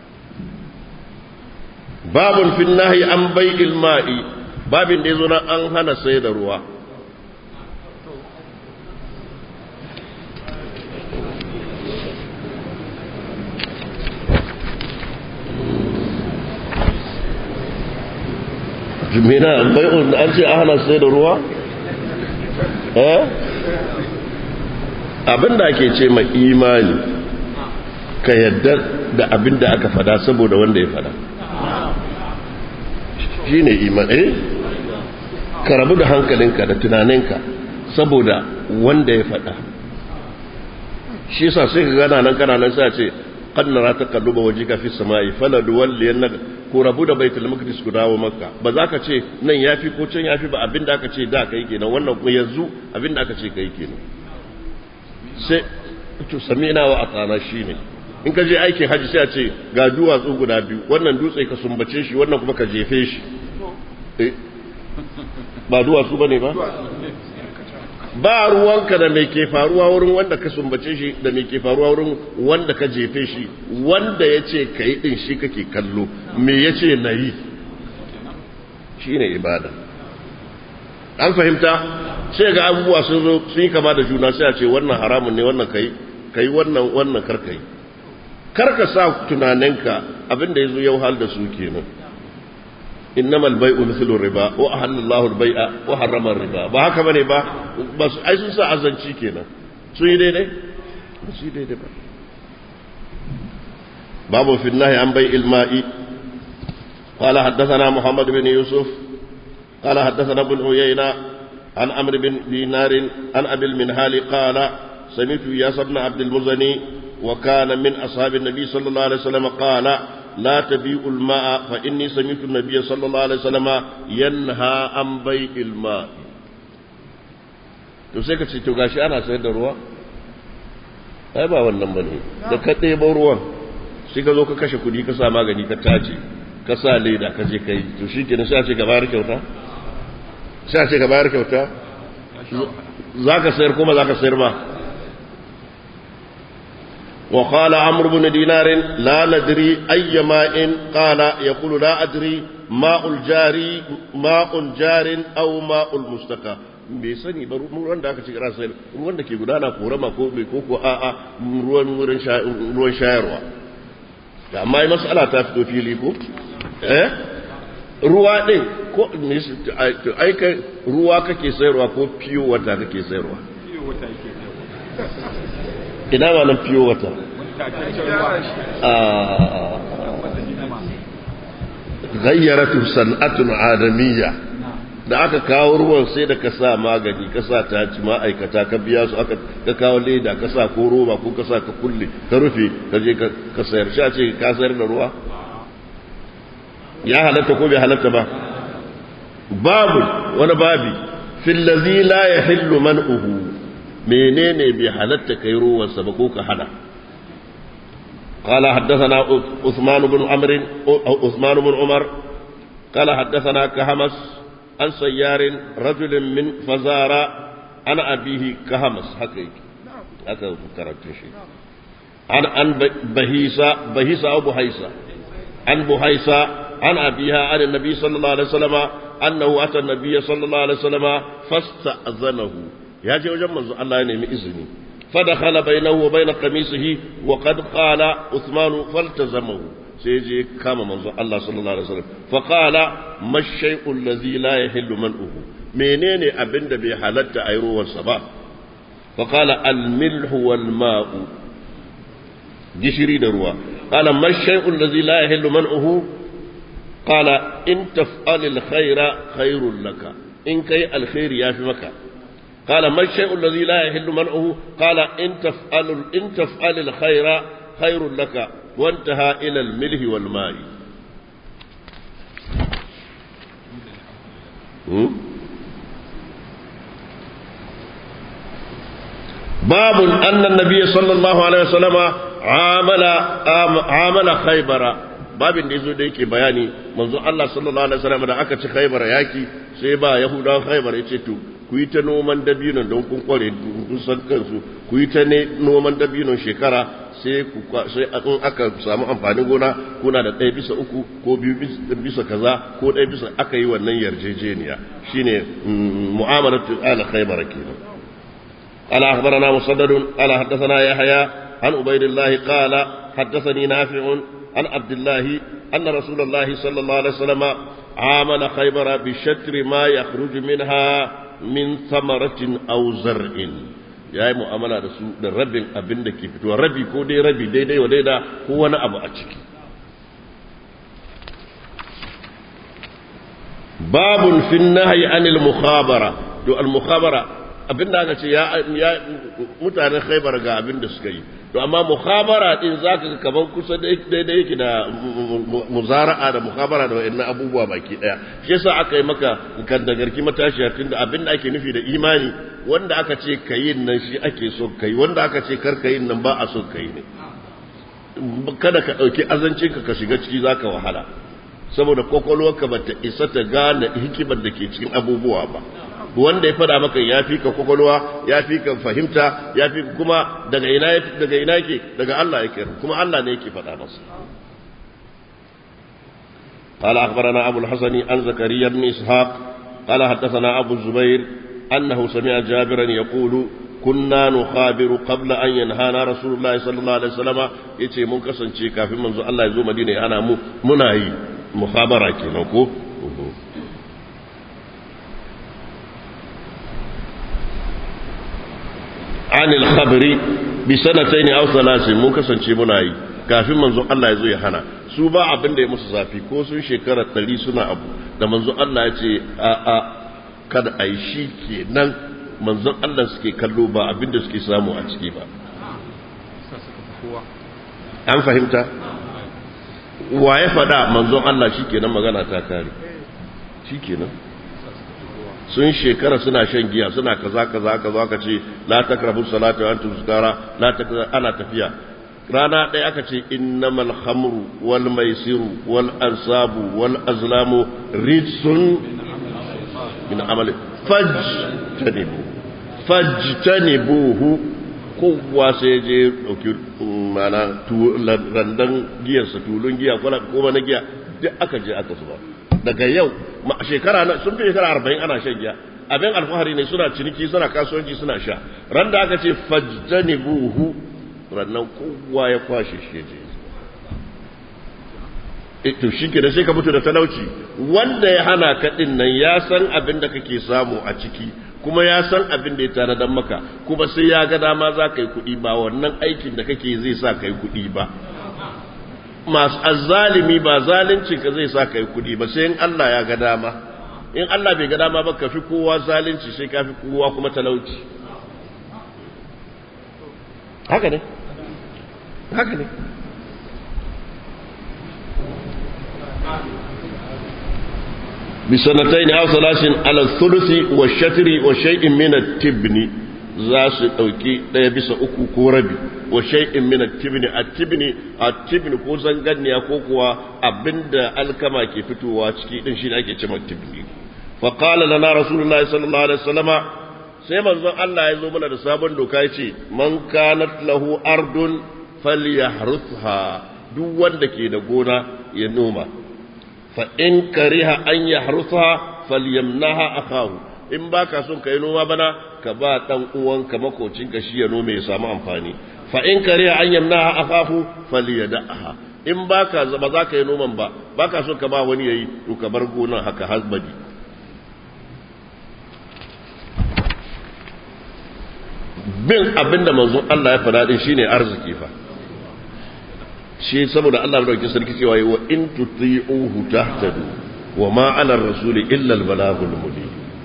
babun fin nahi an bai'il ma'i babin da yazo na an hana sai da ruwa jimina bai'un an ce ana sai da ruwa eh abinda ake ce ma imani ka yadda da abinda aka fada saboda wanda ya fada shi ne imani eh ka rabu da hankalinka da tunaninka saboda wanda ya fada shi yasa sai ka gana nan kana nan sai ce qad nara taqalluba wajhika fi samai faladuwalliyannaka ko rabu da baitul maqdis ku dawo makka ba za ka ce nan yafi ko can yafi ba abinda aka ce da kai kenan wannan kuma yanzu abinda aka ce kai kenan sai to sami'na wa atana shine in ka je aikin haji sai a ce ga duwatsu guda biyu wannan dutse ka sumbace shi wannan kuma ka jefe shi ba duwatsu bane ba ba ruwanka da mai ke faruwa wurin wanda ka sumbace shi da mai ke faruwa wurin wanda ka jefe shi wanda ya ce ka yi ɗin shi kake kallo me ya ce na yi shi ne ibada an fahimta sai ga abubuwa sun zo sun yi kama da juna sai a ce wannan haramun ne wannan kai kai wannan wannan karka yi karka sa tunaninka abinda ya zo yau hal da su kenan إنما البيع مثل الربا وأحل الله البيع وحرم الربا ba haka bane ba bas ai sun sa azanci kenan sun yi daidai ba su yi daidai ba babu fi nahi an bai ilma'i قال حدثنا محمد بن يوسف قال حدثنا ابن عيينة عن عمرو بن دينار عن أبي المنهال قال سمعت ياس بن عبد المزني وكان من أصحاب النبي صلى الله عليه وسلم قال لا تبيء الماء فإني سمعت النبي صلى الله عليه وسلم ينهى عن بيع الماء to sai ka ce to gashi ana sayar da ruwa ai ba wannan bane da ka ɗebo ruwan sai ka zo ka kashe kuɗi ka sa magani ka tace ka sa leda ka je kai to shi kenan sai a ce ka bayar kyauta sai a ce ka bayar kyauta za ka sayar kuma za ka sayar ba وقال عمرو بن دينار لا ندري أي ماء قال يقول لا أدري ماء الجاري ماء جار أو ماء المستقى bai sani ba ruwan da aka ci kira sayar ruwan da ke gudana korama ko bai ko ko a'a ruwan ruwan shayarwa da amma mas'ala ta fito fili ko eh ruwa din ko ai kai ruwa kake sayarwa ko fiyo wata kake sayarwa fiyo wata yake ina ma nan fiyo wata gayyaratu san'atun adamiyya da aka kawo ruwan sai da ka sa magani ka sa ta ci ma'aikata ka biya su aka ka kawo leda ka sa ko roba ko ka sa ka kulle ka rufe ka je ka sayar sha ce ka sayar da ruwa ya halatta ko bai halatta ba babu wani babi fil ladzi la yahillu man'uhu menene bai halatta kai ruwansa ba ko ka hana قال حدثنا عثمان بن عمرو او عثمان بن عمر قال حدثنا كهمس عن سيار رجل من فزارة عن أبيه كهمس حقيقي هكذا كررت شيء عن عن بهيسة بهيسة أو بهيسة عن بهيسة عن أبيها عن النبي صلى الله عليه وسلم أنه أتى النبي صلى الله عليه وسلم فاستأذنه ya je wajen manzo Allah ya nemi izini fadakhala bainahu wa bain qamisihi wa qad qala Uthman faltazamahu sai je kama manzo Allah sallallahu alaihi wasallam fa qala mashay'u allazi la yahillu man'uhu menene abinda bai halatta a ruwan sa ba fa qala al milhu wal ma'u gishiri da ruwa qala mashay'u allazi la yahillu man'uhu qala in taf'al al khaira khairul laka in kai alkhairi yafi maka قال ما الشيء الذي لا يحل منعه قال إن تفعل, إن تفعل الخير خير لك وانتهى إلى الملح والماء باب أن النبي صلى الله عليه وسلم عامل عامل خيبر babin da yazo da yake bayani manzo Allah sallallahu alaihi wasallam da aka ci Khaibar yaki sai ba Yahudawan Khaibar yace to ku yi ta noman dabinon don kun kware kun san kansu ku yi ta ne noman dabinon shekara sai ku sai in aka samu amfanin gona kuna da ɗaya bisa uku ko biyu bisa kaza ko ɗaya bisa aka yi wannan yarjejeniya shine mu'amalatu ala Khaibar kenan قال أخبرنا مسدد قال حدثنا يحيى عن عبيد الله قال حدثني نافع عن عبد الله أن رسول الله صلى الله عليه وسلم عامل خيبر بشتر ما يخرج منها من ثمرة أو زرع ya yi mu'amala da su da rabin abin da ke fitowa rabi ko dai rabi daidai wa daida ko wani abu a ciki babun fin nahyi anil mukhabara to al mukhabara abinda aka ce ya mutanen khaibar ga abin da suka yi to amma mukhabara din zaka ga kaman kusa daidai yake da muzara'a da mukhabara da wa'annan abubuwa baki daya shi yasa aka yi maka kan da garki matashiya tunda abin da ake nufi da imani wanda aka ce kayin nan shi ake so kai wanda aka ce kar kayin nan ba a so kai ne kada ka dauki azancinka ka shiga ciki zaka wahala saboda kokolwarka bata isa ta gane hikimar da ke cikin abubuwa ba wanda ya fada maka ya fi ka kwakwalwa ya fi ka fahimta ya fi kuma daga ina daga ina yake daga Allah yake kuma Allah ne yake fada masa قال أخبرنا أبو الحسن عن زكريا بن إسحاق قال حدثنا أبو الزبير أنه سمع جابرا يقول كنا نخابر قبل أن ينهانا رسول الله صلى الله عليه وسلم يتي منكسن شيكا في منذ الله يزوم مدينة أنا مناهي مخابرة كنوكو عن الخبر بسنتين أو ثلاث mun kasance muna yi kafin manzo Allah ya zo ya hana su ba abin da ya musu zafi ko sun shekara ɗari suna abu da manzo Allah ya ce a a kada a yi shi kenan manzon Allah suke kallo ba abin da suke samu a ciki ba an fahimta wa ya faɗa manzon Allah shi kenan magana ta kare shi kenan sun shekara suna shan giya suna kaza kaza kaza ka ce la takrabu salata wa antum sukara la takrabu ana tafiya rana ɗaya aka ce innamal khamru wal maisiru wal ansabu wal azlamu rijsun min amali fajtanibu fajtanibuhu kowa sai je dauki mana randan giyarsa tulun giya kuma na giya duk aka je aka zuba daga yau shekara na sun fi shekara arba'in ana shan giya abin alfahari ne suna ciniki suna kasuwanci suna sha ran da aka ce fajjani buhu rannan kowa ya kwashe shi je to shi ke da sai ka mutu da talauci wanda ya hana ka din nan ya san abin da kake samu a ciki kuma ya san abin da ya tare dan maka kuma sai ya ga dama za ka yi kuɗi ba wannan aikin da kake zai sa ka yi kuɗi ba masu azzalimi ba zalunci ka zai sa kai kudi ba sai in Allah ya ga dama in Allah bai ga dama ba ka fi kowa zalunci sai ka fi kowa kuma talauci haka ne haka ne بسنتين أو ثلاث على الثلث والشتر وشيء من التبن za su ɗauki ɗaya bisa uku ko rabi wa shay'in min at-tibni at-tibni at-tibni ko zanganniya ko kuwa abinda alkama ke fitowa ciki din shi ake cewa tibni fa qala lana rasulullahi sallallahu alaihi wasallama sai manzon Allah ya zo mana da sabon doka yace man kanat lahu ardun falyahrutha duk wanda ke da gona ya noma fa in kariha an yahrutha falyamnaha akahu in baka son kai noma bana ka ba dan uwanka makocinka shi ya nome ya samu amfani fa in kariya an yamnaha akafu falyadaha in baka ba za ka yi noman ba baka so ka ba wani yayi to ka bar gonan haka hasbadi bin abinda manzon Allah ya faɗa din shine arziki fa shi saboda Allah dauki sarki cewa wa in tuti'uhu tahtadu wa ma 'ala ar-rasuli illa al-balaghul mubin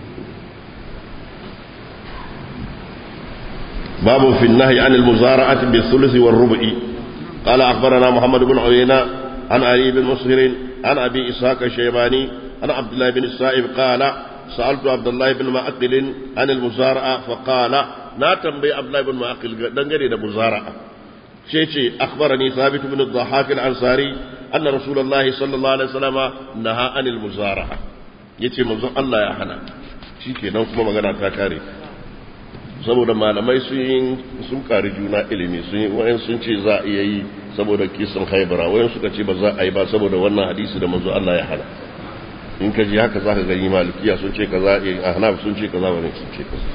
باب في النهي عن المزارعة بالثلث والربع قال أخبرنا محمد بن عيينة عن علي بن مسهر عن أبي إسحاق الشيباني عن عبد الله بن السائب قال سألت عبد الله بن معقل عن المزارعة فقال na tambayi abdullahi ibn ma'aqil dangane da muzara'a shi ce akhbarani thabit ibn ad-dhahhak al-ansari anna rasulullahi sallallahu alaihi wasallam naha anil muzara'a yace manzon Allah ya hana shikenan kuma magana ta kare saboda malamai sun sun kari juna ilimi sun yi wayan sun ce za a iya yi saboda kisan haibara wayan suka ce ba za a yi ba saboda wannan hadisi da manzo Allah ya hana in ka ji haka zaka gani malikiya sun ce kaza ahnaf sun ce kaza wani sun ce kaza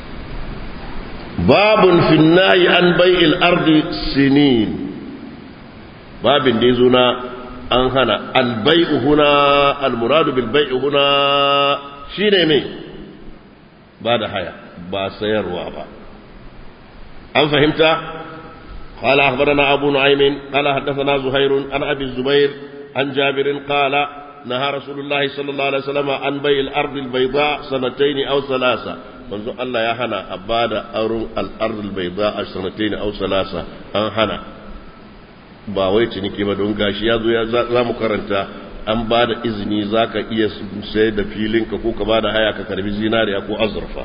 babun fi nahi an bai'il ardi sinin babin da yazo na an hana al bai'u huna al muradu bil bai'u huna shine me ba da haya ba sayarwa ba an fahimta قال أخبرنا أبو نعيم قال حدثنا زهير عن أبي الزبير عن جابر قال نهى رسول الله صلى الله عليه وسلم عن بيع الأرض البيضاء سنتين أو ثلاثة منذ الله يا هنا أباد أرون الأرض البيضاء سنتين أو ثلاثة أن هنا ba wai ciniki ba don gashi ya zo ya za mu karanta an ba da izini za ka iya sayar da filinka ko ka ba da haya ka karbi zinariya ko azurfa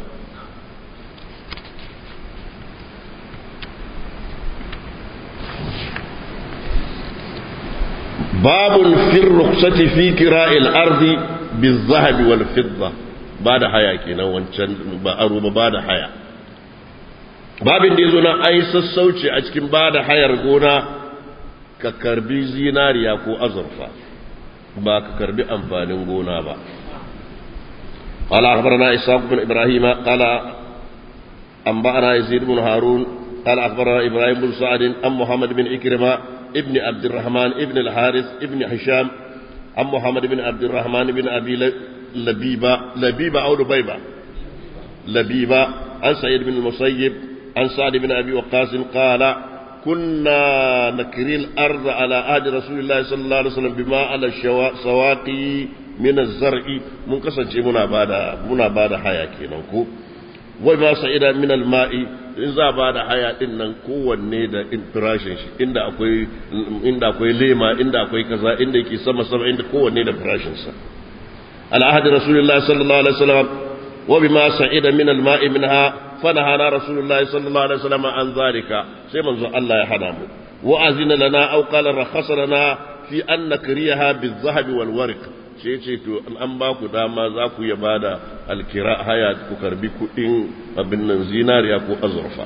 باب في الرخصة في كراء الأرض بالذهب والفضة بعد حياة كنا وانشان بأروب بعد حياة babin da ya zo na ai sassauci a cikin ba da hayar gona ka karbi zinariya ko azurfa ba ka karbi amfanin gona ba قال أخبرنا إسحاق بن إبراهيم قال أنبأنا يزيد بن هارون قال أخبرنا إبراهيم بن سعد عن محمد بن إكرمة ابن عبد الرحمن ابن الحارث ابن هشام عن محمد بن عبد الرحمن بن أبي لبيبة لبيبة أو لبيبة لبيبة عن سعيد بن المسيب عن سعد بن أبي وقاص قال كنا نكري الأرض على عهد رسول الله صلى الله عليه وسلم بما على السواقي من الزرع من قصد منا بعد منا بعد حياة كينكو وما سعيد من الماء in za ba da haya din nan kowanne da farashin shi inda akwai inda akwai lema inda akwai kaza inda yake sama sama inda kowanne da farashin sa al-ahd rasulullah sallallahu alaihi wasallam wa bima sa'ida min al-ma'i minha fanahana rasulullah sallallahu alaihi wasallam an zalika sai manzo Allah ya hada mu wa azina lana aw qala rakhasa lana fi an nakriyaha bil-dhahab wal-warq sai ce to an ba ku dama za ku ya bada alkira haya ku karbi kudin abin nan zinariya ko azurfa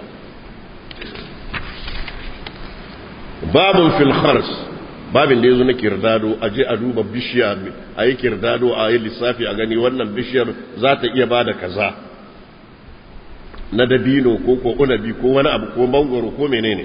babin fil khars babin da yazo na kirdado a je a duba bishiya a yi kirdado a yi lissafi a gani wannan bishiyar za ta iya bada kaza na dabino ko ko unabi ko wani abu ko mangoro ko menene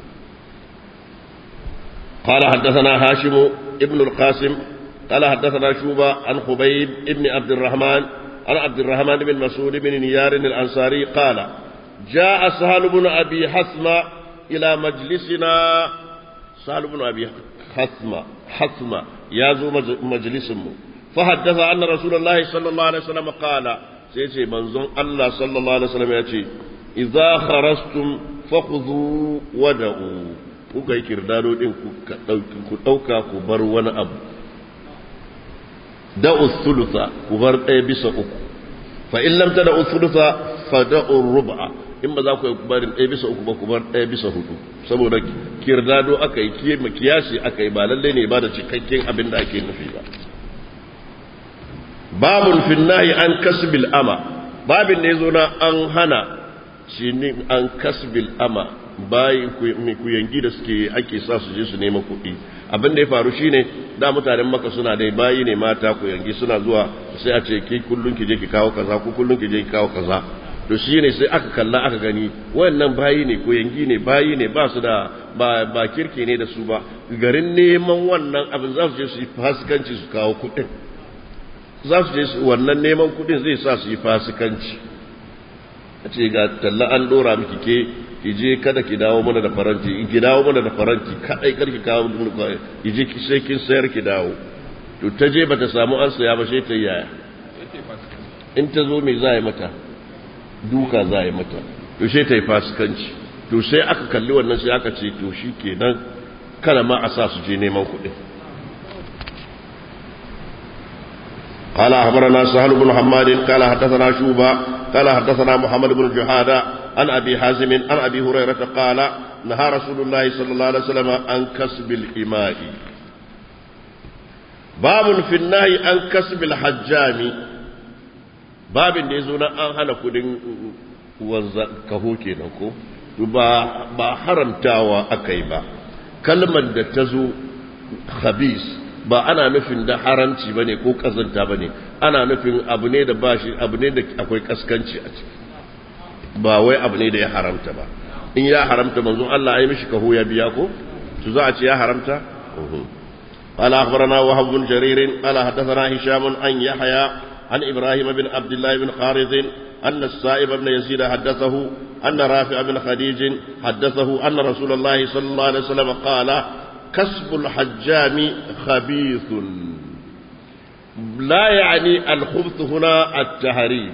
قال حدثنا هاشم ابن القاسم قال حدثنا شوبة عن خبيب ابن عبد الرحمن عن عبد الرحمن بن مسعود بن نيار الأنصاري قال جاء سهل بن أبي حثمة إلى مجلسنا سهل بن أبي حثمة حثمة يازو مجلس فحدث أن رسول الله صلى الله عليه وسلم قال سيسي منزون الله صلى الله عليه وسلم يأتي إذا خرجتم فخذوا ودعوا kuka yi kirdado din ku ɗauka ku bar wani abu da'u thulutha ku bar ɗaya bisa uku fa in lam tada'u thulutha fa da'u rub'a in ba za ku bar ɗaya bisa uku ba ku bar ɗaya bisa hudu saboda kirdado aka yi kiyasi aka yi ba lalle ne ba da cikakken abin da ake nufi ba babun fin nahi an kasbil ama babin da yazo na an hana shi ne an kasbil ama bayi ku yangi da suke ake sa su je su nema kuɗi abin da ya faru shine da mutanen maka suna dai bayi ne mata ku yangi suna zuwa sai a ce ki kullun ki je ki kawo kaza ku kullun ki je ki kawo kaza to shine sai aka kalla aka gani wayannan bayi ne ko yangi ne bayi ne ba su da ba ba kirki ne da su ba garin neman wannan abin za su je su yi fasikanci su kawo kuɗin za su je wannan neman kuɗin zai sa su yi fasikanci a ce ga talla an dora miki ke ki je kada ki dawo mana da faranti ki dawo mana da faranti kadai kar ki kawo ki je sai kin sayar ki dawo to ta je bata samu an saya ba sai ta yaya in ta zo me za yi mata duka za yi mata to sai ta yi fasikanci to sai aka kalli wannan sai aka ce to shi kenan kada ma a sa su je neman kuɗi قال أخبرنا سهل بن حماد قال حدثنا شوبة قال حدثنا محمد بن جهادة عن أبي حازم عن أبي هريرة قال نهى رسول الله صلى الله عليه وسلم عن كسب الإماء باب في النهي عن كسب الحجام باب da ya zo na an hana kudin kaho kenan ko ba haramtawa aka yi ba kalmar da ta zo khabis ba ana nufin da haramci bane ko kazanta bane ana nufin abu ne da bashi abu ne da akwai kaskanci a ciki ba wai abu ne da ya haramta ba in ya haramta manzon Allah ai mishi kaho ya biya ko to za a ce ya haramta قال أخبرنا وهب بن جرير قال حدثنا هشام عن يحيى عن إبراهيم بن عبد الله بن خارث أن السائب بن يزيد حدثه أن رافع بن خديج حدثه أن رسول الله صلى الله عليه وسلم قال كسب الحجام خبيث لا يعني الخبث هنا التهريب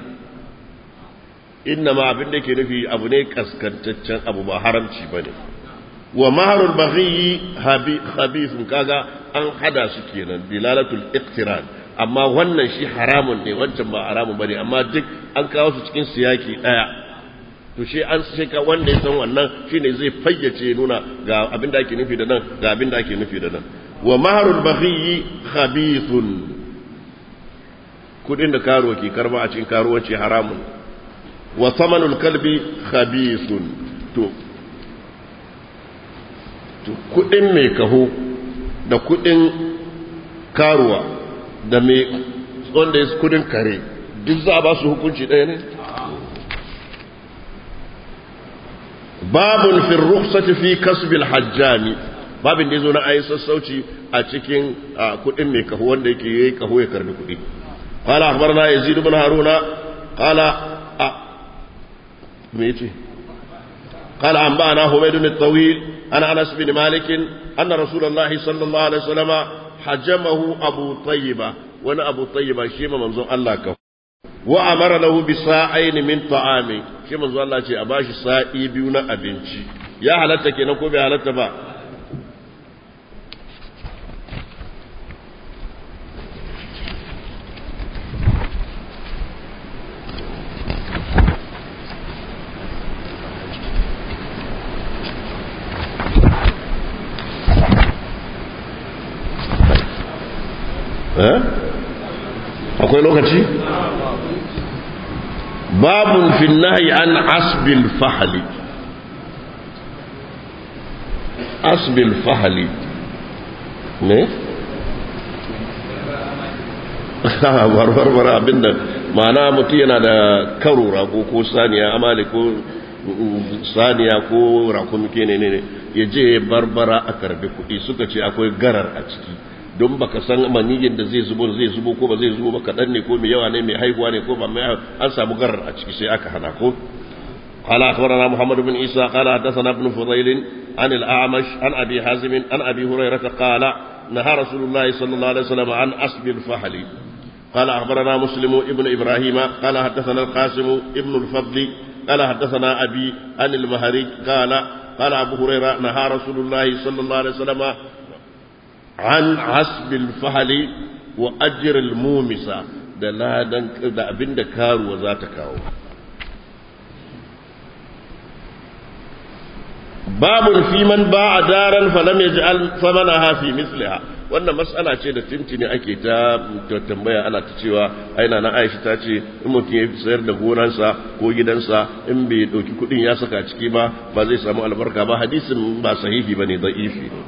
إنما abin da ke nufi abu ne kaskantaccen abu ba haramci ba ne wa maharul baghi khabithun kaga an hada su kenan dilalatul iqtiran amma wannan shi haramun ne wancan ba haramun bane amma duk an kawo su cikin siyaki daya to shi an sai ka wanda ya san wannan shine zai fayyace nuna ga abin da ake nufi da nan ga abin da ake nufi da nan wa maharul baghi khabithun kudin da karo ke karba a cikin karuwanci haramun wa samanul kalbi khabithun to to kudin mai kaho da kudin karuwa da mai wanda ya kudin kare duk za a ba su hukunci ɗaya ne babun fi rukhsati fi kasbil hajjami babin da yazo na ayi sassauci a cikin kudin mai kaho wanda yake yayi kaho ya karbi kudi qala akhbarana yazid ibn haruna qala me yace قال أنبأنا حميد الطويل عن أنس بن مالك أن رسول الله صلى الله عليه وسلم حجمه أبو طيبة وانا أبو طيبة شيما منظور الله كفو وأمر له بساعين من طعام شيما منظور الله شيء أباش سائي بيونا أبنشي يا حالتك نكو بحالتك با akwai lokaci babun fi nahi an asbil fahali asbil fahali ne? barbar abinda ma'ana mutu yana da karo rago ko saniya amali ko saniya ko rakumi ke ne ne ya je barbara a karbi kuɗi suka ce akwai garar a ciki don baka san maniyin da zai zubo zai zubo ko ba zai zubo ba kaɗan ne ko mai yawa ne mai haihuwa ne ko ba mai an samu garar a ciki sai aka hana ko قال أخبرنا محمد بن عيسى قال حدثنا ابن فضيل عن الأعمش عن أبي حازم عن أبي هريرة قال نهى رسول الله صلى الله عليه وسلم عن أسب الفحل قال أخبرنا مسلم ابن إبراهيم قال حدثنا القاسم ابن الفضل قال حدثنا أبي عن المهري قال قال أبو هريرة نهى رسول الله صلى الله عليه وسلم an hasbil fahali wa ajiril mumisa da ladan da abin da karuwa za ta kawo babun fi man ba a daren falam ya ji famana hafi misliha wannan matsala ce da tintini ake ta tambaya ana ta cewa aina na aisha ta ce in mutum ya sayar da gonansa ko gidansa in bai ɗauki kuɗin ya saka ciki ba ba zai samu albarka ba hadisin ba sahihi ba ne da'ifi ne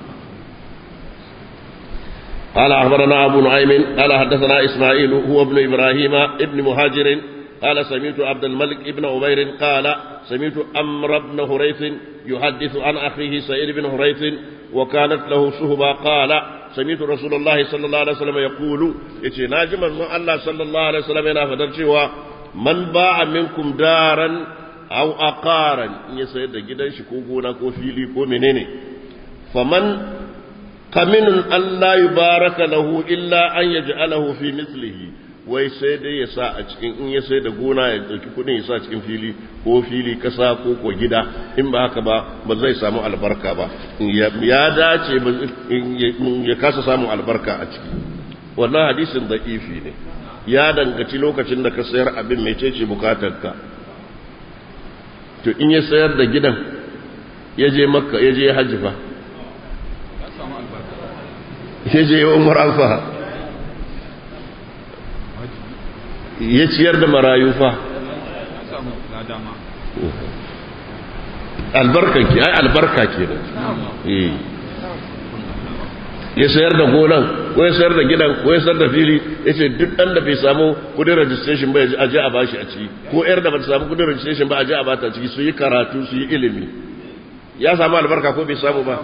قال أخبرنا أبو نعيم قال حدثنا إسماعيل هو ابن إبراهيم ابن مهاجر قال سمعت عبد الملك ابن عمير قال سمعت أمر بن هريث يحدث عن أخيه سعيد بن هريث وكانت له صهبة قال سمعت رسول الله صلى الله عليه وسلم يقول إتي ناجم الله صلى الله عليه وسلم ينافذ من باع منكم دارا أو أقارا يسيد جدا شكوكونا كو فيلي كو منيني فمن kaminun Allah yi baraka lahu illa an ya ja'alahu fi mislihi wai sai dai ya sa a cikin in ya sai da gona ya dauki kudin ya sa cikin fili ko fili kasa ko ko gida in ba haka ba ba zai samu albarka ba ya dace ya kasa samun albarka a ciki wannan hadisin da'ifi ne ya dangaci lokacin da ka sayar abin mai cece bukatarka to in ya sayar da gidan ya je makka ya je hajji fa ya je umar alfa ya ciyar da marayu fa albarka ke ai albarka ke da ya sayar da gonan ko ya sayar da gidan ko ya sayar da fili ya ce duk ɗan da bai samu kudin registration ba a je a bashi a ciki ko yar da ba ta samu kudin registration ba a je a bata a ciki su yi karatu su yi ilimi ya samu albarka ko bai samu ba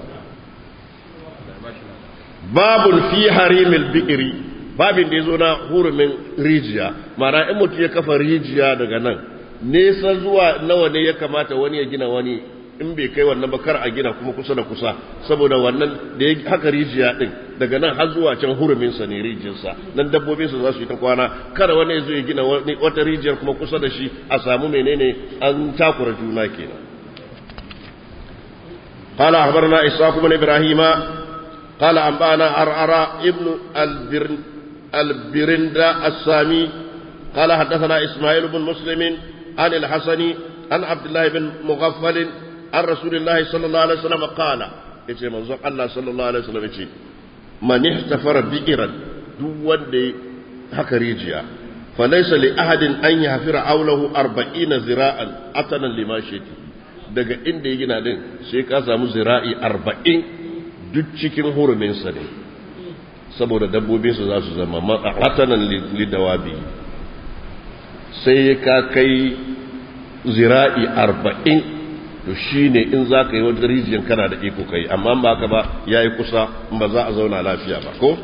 babun fi harimil bi'iri babin da ya zo na hurumin rijiya mana in mutum ya kafa rijiya daga nan nesa zuwa nawa ne ya kamata wani ya gina wani in bai kai wannan ba kar a gina kuma kusa da kusa saboda wannan da ya haka rijiya din daga nan har zuwa can hurumin sa ne rijiyarsa nan dabbobin su za su yi ta kwana kada wani ya zo ya gina wata rijiyar kuma kusa da shi a samu menene an takura juna kenan قال أخبرنا إسحاق بن إبراهيم قال أنبأنا عرعر ابن البرن البرندا السامي قال حدثنا إسماعيل بن مسلم عن الحسن عن عبد الله بن مغفل عن رسول الله صلى الله عليه وسلم قال yace manzon Allah sallallahu alaihi wasallam yace man ihtafara bi'ran duk wanda haka rijiya falaysa li ahadin an yahfira awlahu 40 zira'an atanan limashiti daga inda ya gina din sai ka samu zira'i 40 duk cikin hurumin sa ne saboda dabbobin su za su zama atanan lidawabi sai ka kai zira'i arba'in to shi ne in za ka yi wajen rijiyar kana da iko kai amma ba ka ba ya yi kusa ba za a zauna lafiya ba ko?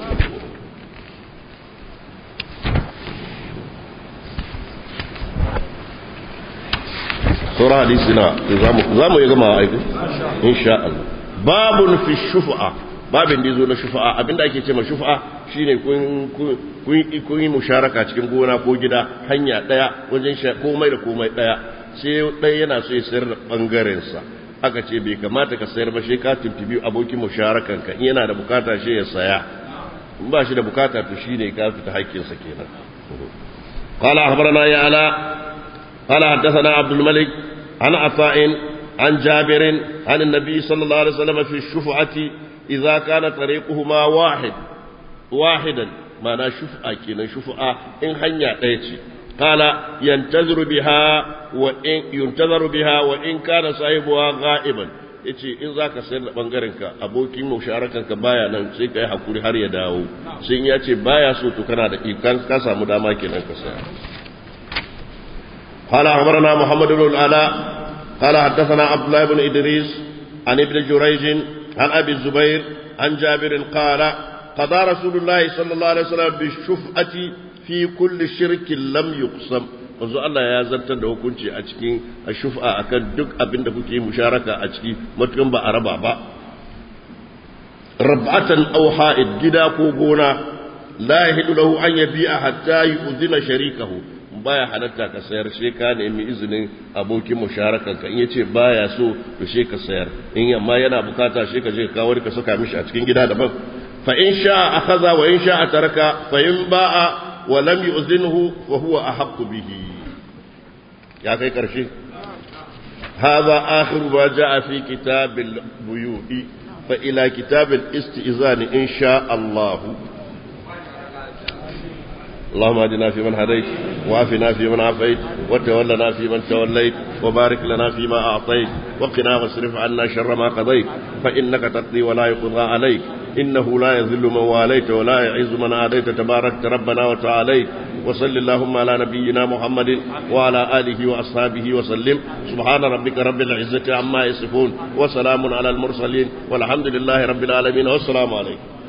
sauran hadisi na za mu yi gama aiki? insha Allah babun fi shufa'a babin da zo na shufa'a abinda ake ce ma shufa'a shine kun yi musharaka cikin gona ko gida hanya daya wajen komai da komai daya sai ɗaya yana so ya sayar da ɓangarensa aka ce bai kamata ka sayar ba shi ka tuntubi abokin musharakan ka in yana da bukata shi ya saya in ba shi da bukata to shine ka fita haƙƙinsa kenan قال أخبرنا يا علاء قال حدثنا عبد الملك عن عطاء عن جابر عن النبي صلى الله عليه وسلم في الشفعة إذا كان طريقهما واحد واحدا معنى شفعة كنا شفعة إن هنيا تيتي قال ينتظر بها وإن ينتظر بها وإن كان صاحبها غائبا yace in za ka sayar da ɓangarenka abokin musharakanka baya nan sai ka yi hakuri har ya dawo sai ya ce baya so to kana da ikan ka samu dama kenan ka saya قال أخبرنا محمد بن العلاء قال حدثنا عبد الله بن إدريس عن ابن جريج عن أبي الزبير عن جابر قال قضى رسول الله صلى الله عليه وسلم بالشفعة في كل شرك لم يقسم wanzu Allah ya zartar da hukunci a cikin shufa akan duk abin da kuke musharaka a ciki matukan ba a raba ba rab'atan aw ha'id gida ko gona la yahidu lahu an yabi'a hatta yu'zina sharikahu baya halatta ka sayar sai ka nemi izinin abokin musharakan ka in yace baya so to sai ka sayar in amma yana bukata sai ka je ka kawo ka saka mishi a cikin gida daban fa in sha'a akhadha wa in sha'a taraka fa in ba'a wa lam yu'zinhu fa huwa ahaqqu bihi ya kai karshe هذا آخر ما جاء في كتاب البيوء فإلى كتاب الاستئذان إن شاء الله اللهم اهدنا فيمن هديت وعافنا فيمن عافيت وتولنا فيمن توليت وبارك لنا فيما أعطيت وقنا واصرف عنا شر ما قضيت فإنك تقضي ولا يقضى عليك إنه لا يذل من واليت ولا يعز من عاديت تباركت ربنا وتعاليت وصل اللهم على نبينا محمد وعلى آله وأصحابه وسلم سبحان ربك رب العزة عما يصفون وسلام على المرسلين والحمد لله رب العالمين والسلام عليكم